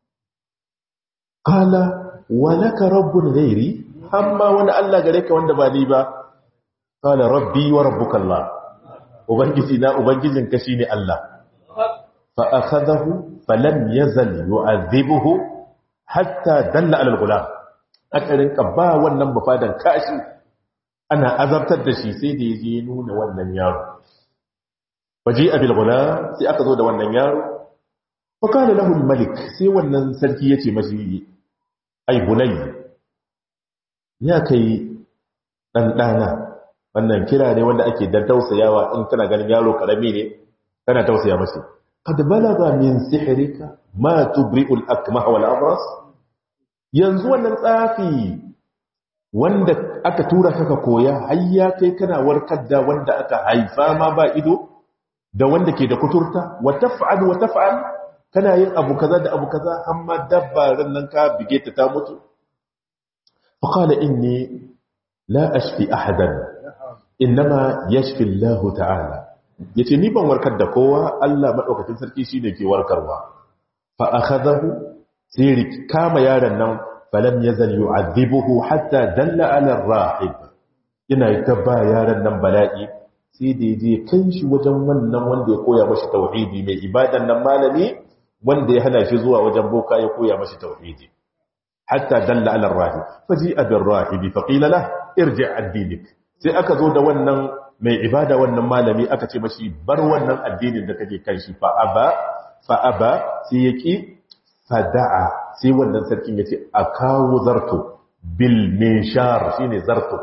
qala wa laka rabbun ghairi amma wani Allah gare ka wanda ba ni ba qala rabbi wa rabbuka Allah ubangiji na ubangijin ka shine Allah fa akhadahu falam yazal yu'adhibuhu hatta dalla ala al-ghulam akarin ka ba wannan bafadan kashi ana azabtar da shi sai da yaje nuna wannan yaro waji abil ghulam sai aka zo da wannan yaro fa kana lahu al-malik sai wannan sarki yace mashi ai bunayya ya kai dan dana wannan kira ne wanda ake dan tausayawa in kana ganin yaro karami ne kana tausaya masa qad balaga min sihrika ma tubri'ul akmah wal abras yanzu wannan tsafi wanda aka tura kaka koya har ya kai kana warkar da wanda aka haifa ma ba ido da wanda ke da kuturta wa taf'al wa taf'al kana yin abu kaza da abu kaza amma dabba ran nan ka bige ta ta mutu fa qala inni la ashfi ahadan innama yashfi Allah ta'ala yace ni ban warkar da kowa Allah madaukakin sarki shine ke warkarwa fa akhadahu sai kama yaron nan falam yazal yu'adhibuhu hatta dalla ala ar-rahib ina tabba yaron nan bala'i sai da yaje kai shi wajen wannan wanda ya koya mashi tauhidi mai ibadan nan malami wanda ya hana shi zuwa wajen boka ya koya mashi tauhidi hatta dalla ala ar-rahib faji'a bir-rahib fa qila lahu irji' ad-dinik sai aka zo da wannan mai ibada wannan malami aka ce mashi bar wannan addinin da kake kan shi fa aba fa aba sai yaki fada'a sai wannan sarkin yace akawu zarto bil minshar shine zarto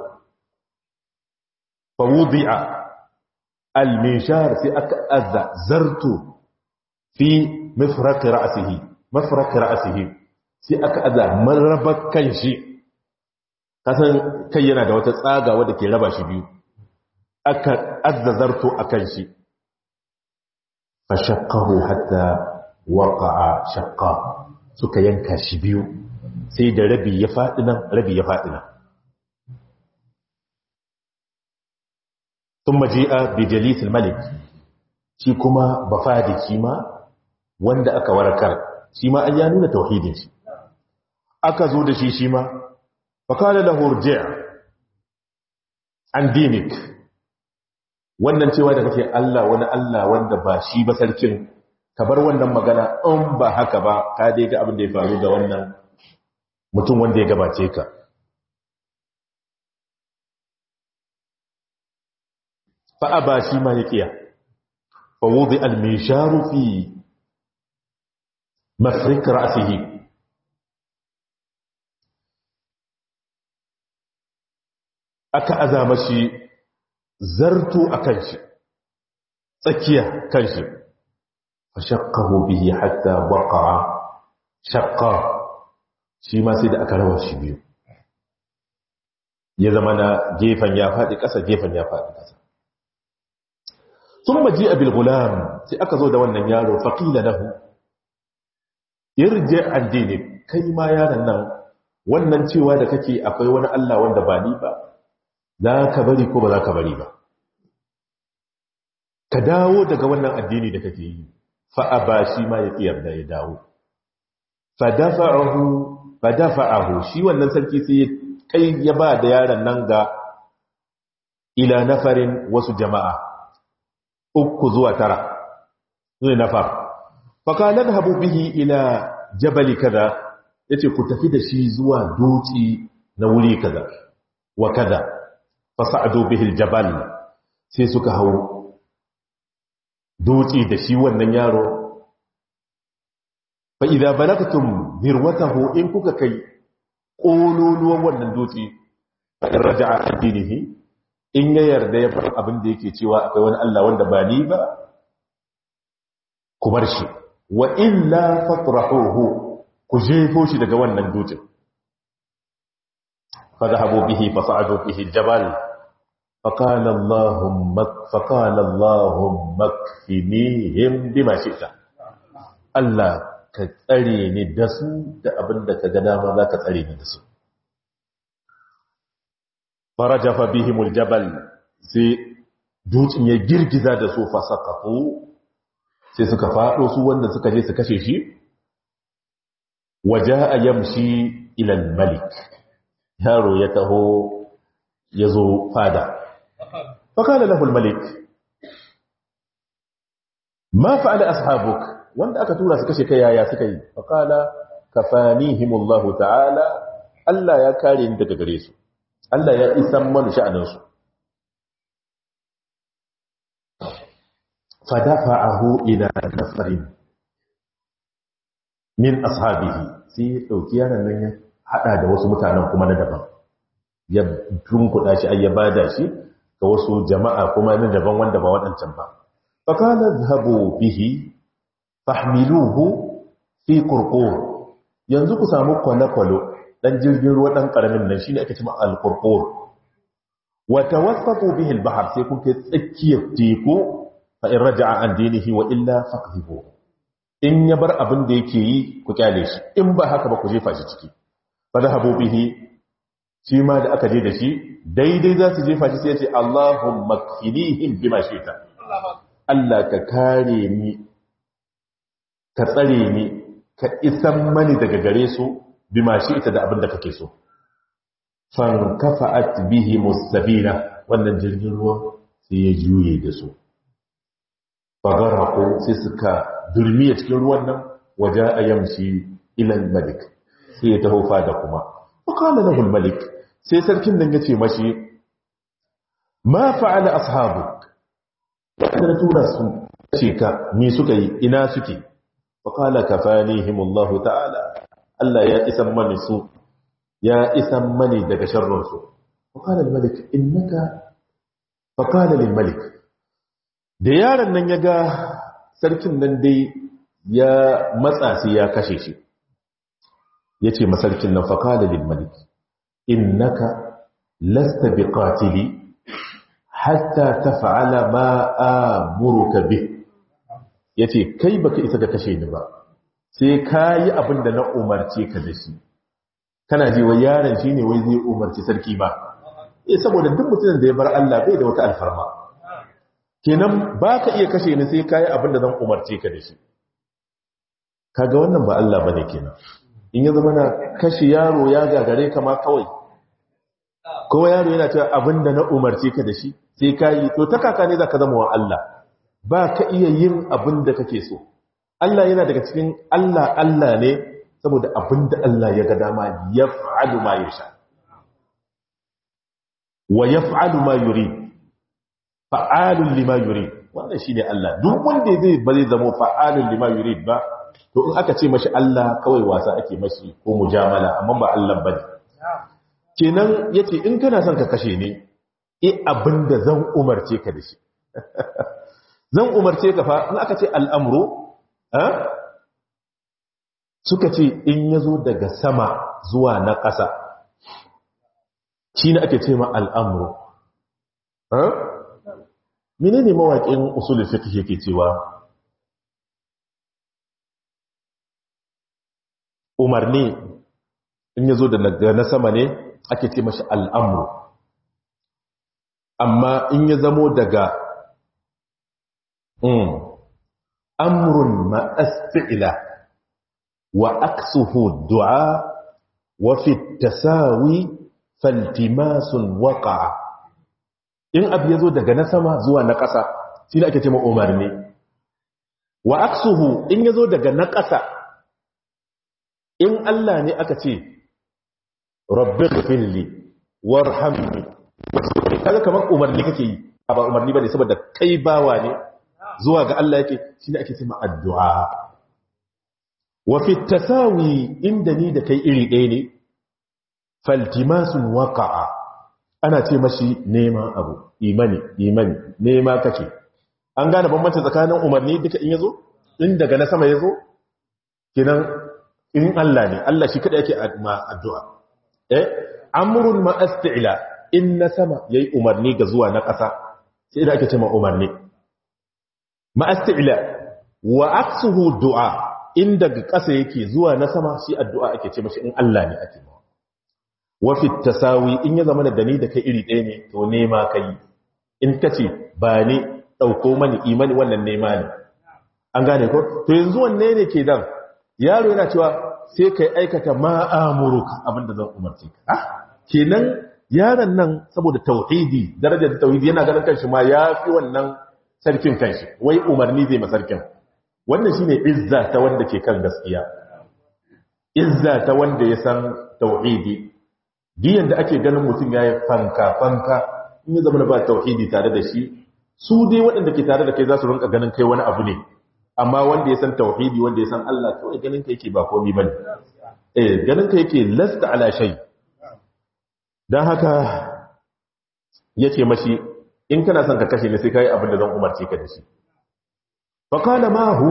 fa wudi'a al minshar sai aka azza zarto fi mafraq ra'sihi mafraq ra'sihi sai aka azza marraba kan shi kasan kai yana da wata tsaga wadda ke raba shi biyu aka azzazarto a kan shi fa shaqqahu hatta waqa'a shaqqa suka yanka shi biyu sai da rabi ya faɗi nan rabi ya faɗi nan thumma ji'a bi jalis al-malik shi kuma bafadi shi ma wanda aka warkar shi ma an ya nuna tauhidin shi aka zo da shi shi ma فقال له ارجع an dinik wannan cewa da kake Allah wani Allah wanda ba shi ba sarkin ka bar wannan magana in ba haka ba ka dai ga abin da ya faru da wannan mutum wanda ya gabace ka fa ba shi ma ya kiya fa wudi al-misharu fi mafrik ra'sihi aka azama shi zarto akan shi tsakiya kan shi fashakkahu bihi hatta waqa'a shaqqa shi ma sai da aka rawa shi biyu ya zama na gefen ya faɗi ƙasa gefen ya faɗi ƙasa thumma ji'a bil gulam sai aka zo da wannan yaro faqila lahu irji addini kai ma yaron nan wannan cewa da kake akwai wani Allah wanda ba ni ba za ka bari ko ba za ka bari ba ka dawo daga wannan addini da kake yi fa'aba shi ma ya ƙiyar da ya dawo fadafa'ahu shi wannan sarki sai ya kai ya ba da yaron nan ga ila nafarin wasu jama'a uku zuwa tara ne nafar fakalan habu bihi ila jabali kaza ya ce ku tafi da shi zuwa doci na wuri kaza wa kaza fasa'adu bihil jabal sai suka hau doci da shi wannan yaro fa idza balagtum dirwatahu in kuka kai kololuwan wannan doci fa in raja'a addinihi in ya yarda ya fara abin da yake cewa akwai wani Allah wanda ba ni ba ku bar shi wa illa fatrahuhu ku jefo shi daga wannan dutsen fa zahabu bihi fa sa'adu bihi aljabal فقال اللهم فقال اللهم اكفنيهم بما شئت Allah ka tsare ni da su da abin da ka ga dama za ka tsare ni da su farajafa bihimul jabal sai dutsen ya girgiza da su fasaqatu sai suka fado su wanda suka je su kashe shi waja'a yamshi ila al-malik yaro ya taho yazo fada فقال له الملك ما فعل أصحابك وانت أكتولا سكشي كيا يا سكي فقال كفانيهم الله تعالى ألا يا كارين تكغريسو ألا يا إسمان شأنسو فدفعه إلى نفر من أصحابه sai ɗauki yaron nan ya haɗa da wasu mutanen kuma na daban ya tunkuɗa shi ai ya bada shi ga wasu jama'a kuma na daban wanda ba waɗancan ba. Fakala zahabu bihi, fahmiluhu fi kurkur. Yanzu ku samu kwale-kwale ɗan jirgin ruwa ɗan ƙaramin nan shi ne ake cima al-kurkur. Wata wasafu bihi bahar sai kun kai tsakiyar teku fa in raja'a an dinihi wa illa faqhihu. In ya bar abin da yake yi ku kyale shi, in ba haka ba ku jefa shi ciki. Fa zahabu bihi shi ma da aka je da shi daidai za su jefa shi sai ce Allahun makfinihim bima shita Allah ka kare ni ka tsare ni ka isan mani daga gare su bima shita da abin da kake so fan kafa'at bihi mustabina wannan jirgin ruwa sai ya juye da su fagarako sai suka durmiya cikin ruwan nan waje a yamshi ilan malik sai ya taho fada kuma fakala lahu malik sai sarkin nan yace mashi ma fa'ala ashabuk wanda tura su ce ka me suka yi ina suke fakala kafanihimullahu ta'ala Allah ya isan mani su ya isan mani daga sharrin su fakala malik innaka fakala lil malik da yaron nan ya ga sarkin nan dai ya matsa sai ya kashe shi yace masarkin nan fakala lil malik innaka lasta biqatili hatta taf'ala ma amuruka bih yace kai baka isa da kashe ni ba sai kai abin da na umarce ka da shi kana ji wa yaron shine wai zai umarci sarki ba eh saboda duk mutumin da ya bar Allah bai da wata alfarma kenan baka iya kashe ni sai kai abin da zan umarce ka da shi kaga wannan ba Allah bane kenan in ya zama na kashe yaro ya gagare kama kawai kowa yaro yana cewa abinda na umarce ka da shi sai ka yi to ta kaka ne za ka zama wa Allah ba ka iya yin abin da kake so Allah yana daga cikin Allah Allah ne saboda abin da Allah ya ga dama ya fa'alu ma yasha wa ya fa'alu ma yuri fa'alun lima yuri wannan shi ne Allah duk wanda zai ba zai zama fa'alun lima yuri ba to in aka ce mashi Allah kawai wasa ake mashi ko mujamala amma ba Allah ba ne kenan yace in kana son ka kashe ne e abinda zan umarce ka da shi zan umarce ka fa in aka ce al'amru suka ce in yazo daga sama zuwa na ƙasa shi ne ake ce ma al'amru menene mawaƙin usulul fiqh yake cewa umarni in yazo daga na sama ne ake ce mashi al'amru amma in ya zamo daga amrun ma'asfi'ila wa aksuhu du'a wa fi tasawi faltimasun waƙa in abu ya zo daga na sama zuwa na ƙasa shi ne ake ce umarni wa aksuhu in ya zo daga na ƙasa in Allah ne aka ce rabbi ghfirli warhamni kaga kamar umarni kake yi ba umarni bane saboda kai bawa ne zuwa ga Allah yake shine ake cewa addu'a wa fi tasawi inda ni da kai iri ɗaya ne faltimasun waqa'a ana ce mashi neman abu imani imani nema kake an gane bambanci tsakanin umarni duka in yazo in daga na sama yazo kinan in Allah ne Allah shi kada yake addu'a eh amrun ma asti'la in na sama yayi umarni ga zuwa na ƙasa sai da ake cewa umarni ma asti'la wa aksuhu du'a in daga ƙasa yake zuwa na sama shi addu'a ake ce mashi in Allah ne ake ma wa fi tasawi in ya zama da ni da kai iri ɗaya ne to nema kai in kace ba ni dauko mani imani wannan nema ne an gane ko to yanzu wanne ne ke dan yaro yana cewa sai kai aikata ma'amuruka abinda zan umarce ka ah kenan yaron nan saboda tauhidi darajar tauhidi yana ganin kanshi ma ya fi wannan sarkin kanshi wai umarni zai masarkin wannan shine izza ta wanda ke kan gaskiya izza ta wanda ya san tauhidi diyan da ake ganin mutum yayi fanka fanka in ya zama ba tauhidi tare da shi su dai waɗanda ke tare da kai za su rinka ganin kai wani abu ne amma wanda ya san tauhidi wanda ya san Allah kawai ganin ka yake ba komai bane eh ganin ka yake lasta ala shay dan haka yace mashi in kana son ka kashe ni sai kai abin da zan umarce ka da shi fa qala ma hu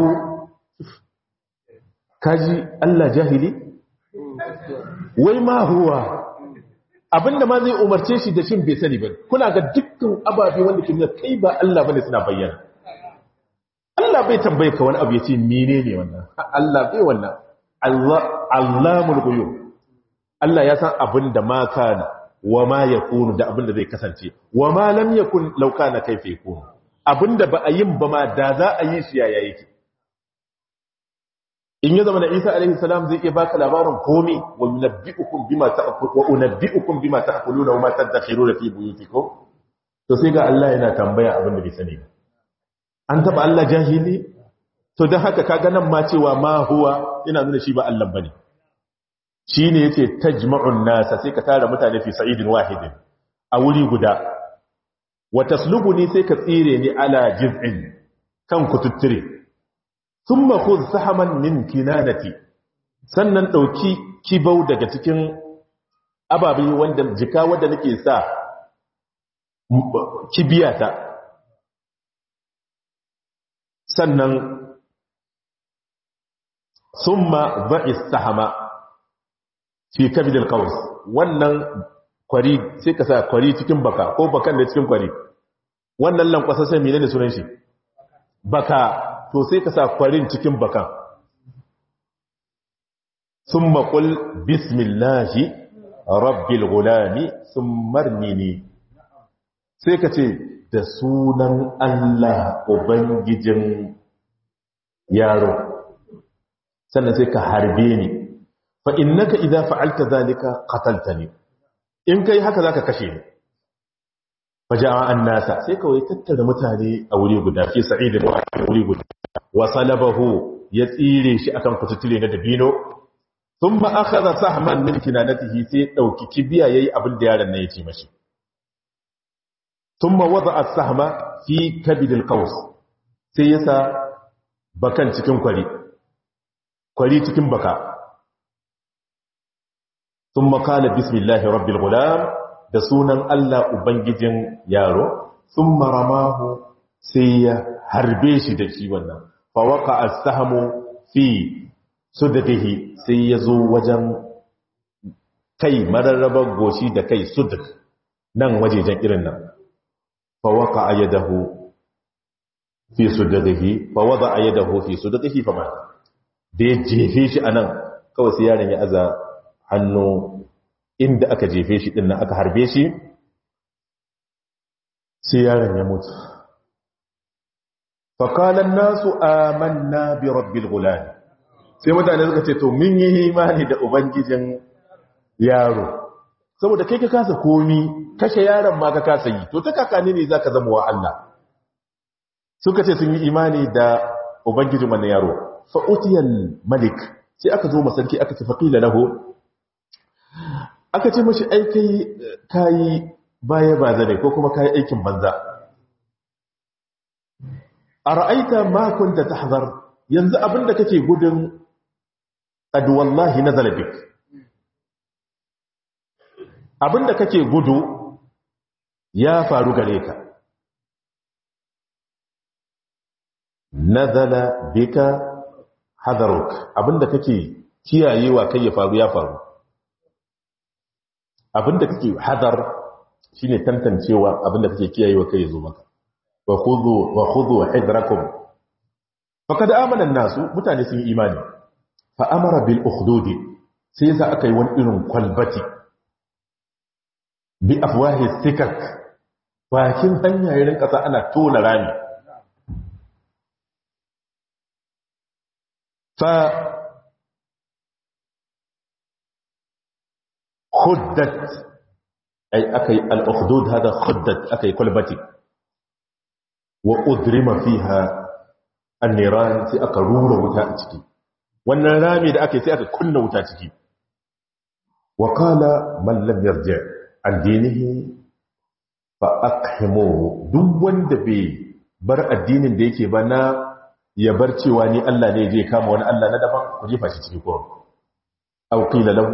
kaji Allah jahili wai ma huwa abinda ma zai umarce shi da shin bai sani ba kuna ga dukkan ababe wanda ke nuna kai ba Allah bane suna bayyana Allah bai tambaye ka wani abu ya ce mene ne wannan Allah bai wannan Allamul ghuyub Allah ya san abin da ma kana wa ma yakunu da abin da zai kasance wa ma lam yakun law kana kaifa yakunu abin da ba a yin ba ma da za a yi shi yaya yake in ya zama da Isa alaihi salam zai iya baka labarin komai wa yunabbi'ukum bima ta'kulu wa unabbi'ukum bima ta'kuluna wa ma tadakhiruna fi buyutikum to sai ga Allah yana tambaya abin da bai sani ba an taba Allah jahili to don haka kaga nan ma cewa ma huwa ina nuna shi ba Allah bane shine yace tajma'un nasa sai ka tara mutane fi sa'idin wahidin a wuri guda wa taslubuni sai ka tsire ni ala jiz'in kan kututtire thumma khudh sahaman min kinanati sannan dauki kibau daga cikin ababe wanda jika wanda nake sa kibiyata sannan summa ba'i sahama fi kabidil qaws wannan kwari sai ka sa kwari cikin baka ko bakan da cikin kwari wannan lankwasa sai menene sunan shi baka to sai ka sa kwarin cikin bakan summa qul bismillahi rabbil gulami summa armini sai ka ce da sunan Allah Ubangijin yaro sannan sai ka harbe ni fa innaka idza fa'alta zalika qataltani in kai haka zaka kashe ni faja'a annasa sai kawai tattara mutane a wuri guda fi sa'id da wuri guda wa salabahu ya tsire shi akan kututule na dabino thumma akhadha sahman min kinanatihi sai dauki kibiya yayi abin da yaron nan ya ce mashi thumma wada'a as-sahma fi kabid al-qaws sai yasa bakan cikin kwari kwari cikin baka thumma qala bismillahi rabbil ghulam da sunan Allah ubangijin yaro thumma ramahu sai ya harbe shi da shi wannan fa waqa as-sahmu fi suddihi sai ya zo wajen kai mararrabar goshi da kai suduk nan wajejen irin nan fawaka a yadahu fi suddihi fawada a yadahu fi suddihi fa mata da ya jefe shi a nan kawai sai yaron ya aza hannu inda aka jefe shi din nan aka harbe shi sai yaron ya mutu fakalan nasu amanna bi rabbil gulani sai mutane suka ce to mun yi imani da ubangijin yaro saboda kai ka kasa komi kashe yaron ma ka kasa yi to ta kakani ne zaka zama wa Allah suka ce sun yi imani da ubangijin wannan yaro fa utiyal malik sai aka zo masarki aka ce faqila lahu aka ce mashi ai kai kai baya ba zane ko kuma kai aikin banza ara'aita ma kunta tahzar yanzu abinda kake gudun qad wallahi nazala bik abinda kake gudu ya faru gare ka nazala bika hadaruk abinda kake kiyayewa kai ya faru ya faru abinda kake hadar shine tantancewa abinda kake kiyayewa kai ya zo maka wa khudhu wa khudhu hidrakum faqad amana an-nasu mutane sun yi imani fa amara bil ukhdudi sai yasa aka yi wani irin kwalbati bi afwahi sikak bakin hanya irin kasa ana tona rami fa khuddat ay akai al-ukhdud hada khuddat akai kwalbati wa udrima fiha an-niran sai aka rura wuta a ciki wannan rami da aka sai aka kunna wuta ciki wa qala man lam yarji an dinihi fa aqhimuhu duk wanda bai bar addinin da yake ba na ya bar cewa ni Allah ne je kama wani Allah na daban ku jefa shi ciki ko aw qila lahu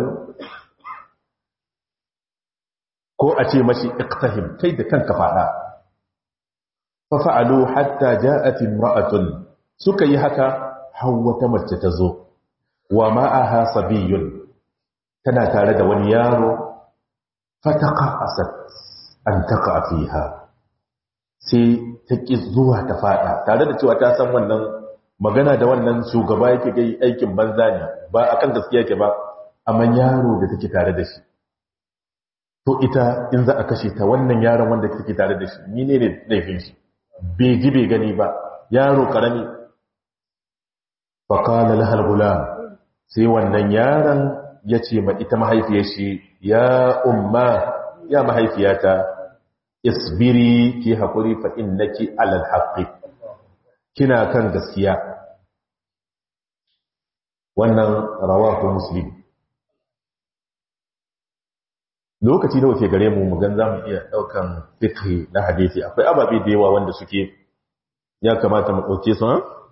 ko a ce mashi iqtahim kai da kanka fada fa fa'alu hatta ja'at imra'atun suka yi haka har wata mace ta zo wa ma'aha sabiyun tana tare da wani yaro fataka asad an taka fiha sai ta ƙi zuwa ta fada tare da cewa ta san wannan magana da wannan shugaba yake gai aikin banza ne ba akan gaskiya ke ba amma yaro da take tare da shi to ita in za a kashe ta wannan yaron wanda take tare da shi ni ne laifin shi bai ji bai gani ba yaro karami faƙala lahal gulam sai wannan yaron ya ce ma ita mahaifiyar shi ya umma ya mahaifiyata isbiri ki haƙuri fa innaki alal haqqi kina kan gaskiya wannan rawahu muslim lokaci da wake gare mu mu gan zamu iya daukan fiqh na hadisi akwai ababe da yawa wanda suke ya kamata mu dauke su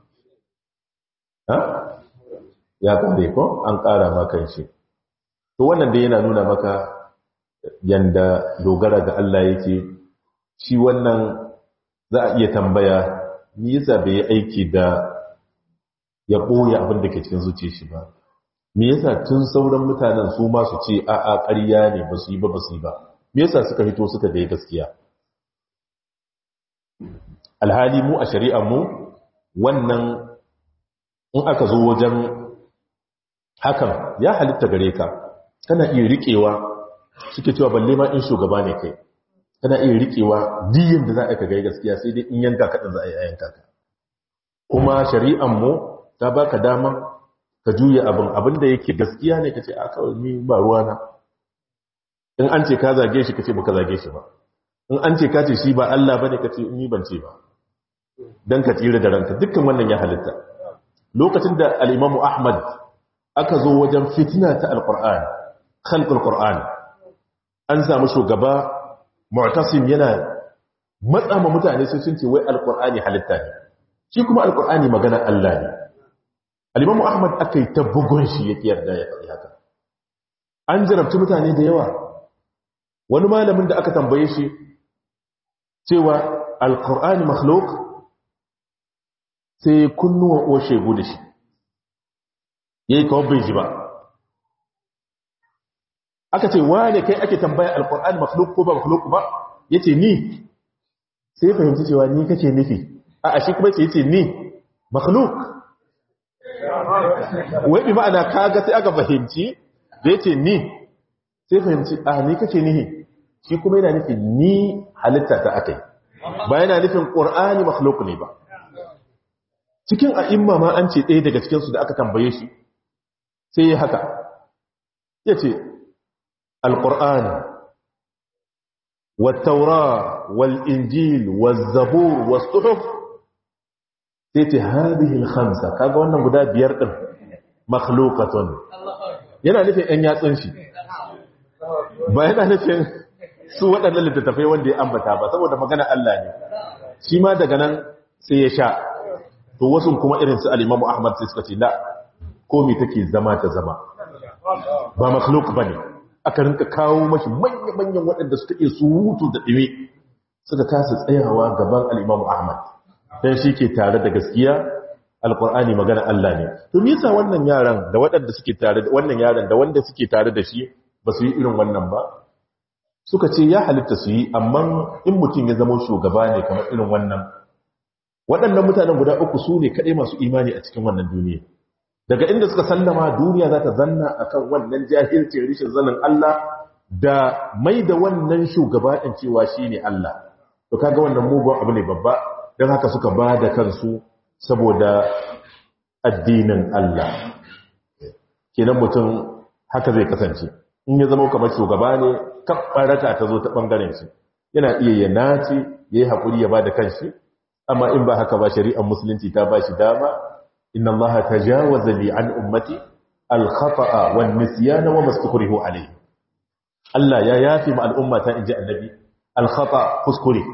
ha ya kare ko an kara maka shi to wannan dai yana nuna maka yanda dogara ga Allah yake shi wannan za a iya tambaya me yasa bai aiki da ya ɓoye abin da ke cikin zuciya shi ba me yasa tun sauran mutanen su ma su ce a a ƙarya ne ba su yi ba ba su yi ba me yasa suka fito suka da gaskiya alhali mu a shari'ar mu wannan in aka zo wajen hakan ya halitta gare ka kana iya riƙewa suke cewa balle ma in shugaba ne kai kana iya riƙewa diyin da za a ka gai gaskiya sai dai in yanka kaɗan za a yi a yanka ka kuma shari'an mu ta baka dama ka juya abin abin da yake gaskiya ne kace a kawai ni ba ruwa na in an ce ka zage shi kace baka zage shi ba in an ce ka ce shi ba Allah bane kace ni ban ce ba dan ka tsira da ranka dukkan wannan ya halitta lokacin da al-Imam Ahmad aka zo wajen fitina ta al-Qur'an khalqul Qur'an an samu shugaba Mu'tasim yana matsa ma mutane sai sun ce wai al-Qur'ani halitta ne shi kuma al-Qur'ani magana Allah ne al-Imam Ahmad akai ta bugun shi yake yarda ya faɗi haka an jarabci mutane da yawa wani malamin da aka tambaye shi cewa alkur'ani makhluk sai kunnuwan oshe gudu shi ya yi kawai ji ba aka ce wane kai ake tambaya alkur'ani makhluk ko ba makhluk ba ya ce ni sai fahimci cewa ni kake nufi a ashe kuma ce ya ce ni makhluk wai bi ma'ana kaga sai aka fahimci da ya ce ni sai fahimci a ni kake nihi shi kuma yana nufin ni halitta ta akai ba yana nufin ƙur'ani makhluk ne ba cikin a'imma ma an ce ɗaya daga cikinsu da aka tambaye shi sai ya haka ya ce alƙur'ani wattaura wal'injil wazzabur wasuhuf sai ce hadhihi al-khamsa kaga wannan guda biyar din makhluqatun yana nufin ɗan yatsun shi ba yana nufin su waɗannan littattafai wanda ya ambata ba saboda magana Allah ne shi ma daga nan sai ya sha to wasu kuma irin su al-Imam Ahmad sai suka ce la komai take zama ta zama ba makhluk bane aka rinka kawo mashi manya-manyan waɗanda suka iya surutu da ɗime suka kasa tsayawa gaban al-Imam Ahmad dan shi ke tare da gaskiya alkur'ani magana Allah ne to me yasa wannan yaran da waɗanda suke tare da wannan yaran da wanda suke tare da shi ba su yi irin wannan ba suka ce ya halitta su yi amma in mutum ya zama shugaba ne kamar irin wannan waɗannan mutanen guda uku su ne kaɗai masu imani a cikin wannan duniya daga inda suka sallama duniya za ta zanna akan wannan jahilcin rishin zanen Allah da mai da wannan shugaba ɗin cewa shi ne Allah to kaga wannan mugun abu ne babba don haka suka ba da kansu saboda addinin Allah kenan mutum haka zai kasance in ya zama kamar shugaba ne kabbaraka ta zo ta bangaren shi yana iya ya nace yayi hakuri ya bada kanshi amma in ba haka ba shari'ar musulunci ta bashi dama inna allaha tajawaza li an ummati al-khata'a wan nisyana wa mastukrihu alayhi Allah ya yafi ma al'umma ta inji annabi al-khata kuskure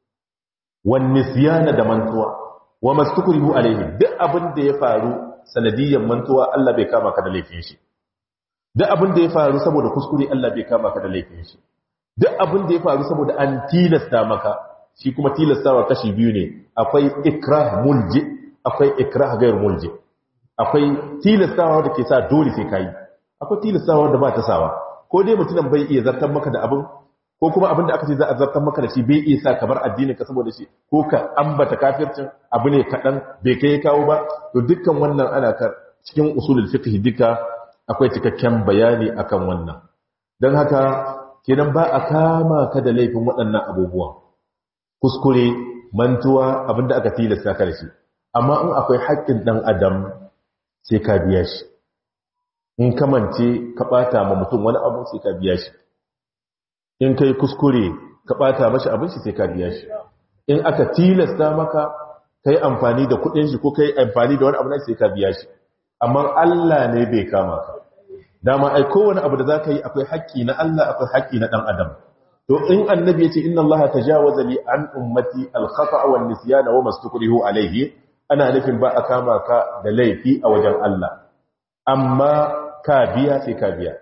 wan nisyana da mantuwa wa mastukrihu alayhi duk abin da ya faru sanadiyyar mantuwa Allah bai kama ka da laifin shi duk abin da ya faru saboda kuskure Allah bai kama ka da laifin shi duk abin da ya faru saboda an tilasta maka shi kuma tilastawa kashi biyu ne akwai ikrah mulji akwai ikrah gair mulji akwai tilastawa da ke sa dole sai kai akwai tilastawa da ba ta sawa ko dai mutum bai iya zartar maka da abin ko kuma abin da aka ce za a zartar maka da shi bai iya sa ka bar addinin ka saboda shi ko ka ambata kafircin abu ne kaɗan bai kai kawo ba to dukkan wannan ana kar cikin usulul fiqh duka akwai cikakken bayani akan wannan don haka kenan ba a kama ka da laifin waɗannan abubuwan kuskure mantuwa abinda aka tilasta ka da shi amma in akwai haƙƙin ɗan adam sai ka biya shi in kamance ka ɓata ma mutum wani abu sai ka biya shi in kai kuskure ka ɓata mashi abin shi sai ka biya shi in aka tilasta maka ka yi amfani da kuɗin shi ko ka yi amfani da wani abu na sai ka biya shi amma Allah ne bai kama ka dama ai kowane abu da za ka yi akwai haƙƙi na Allah akwai haƙƙi na ɗan adam to in annabi ya ce inna Allah tajawaza li an ummati al-khata' wa an-nisyan wa mastukrihu alayhi ana nufin ba a kama ka da laifi a wajen Allah amma ka biya sai ka biya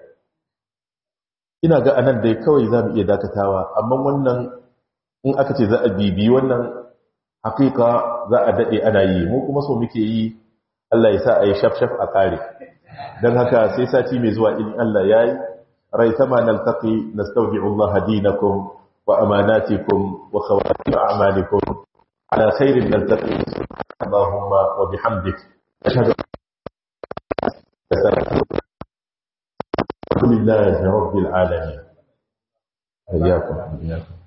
ina ga anan dai kawai za mu iya dakatawa amma wannan in aka ce za a bibi wannan hakika za a daɗe ana yi mu kuma so muke yi Allah ya sa a yi shaf-shaf a kare don haka sai sati mai zuwa in Allah ya yi rai sama nan taƙi na staudi'ullah hadinakum wa amanatikum wa khawatim a'malikum ala khairin nan taƙi Allahumma wa bihamdik ashhadu الحمد لله رب العالمين إياكم إياكم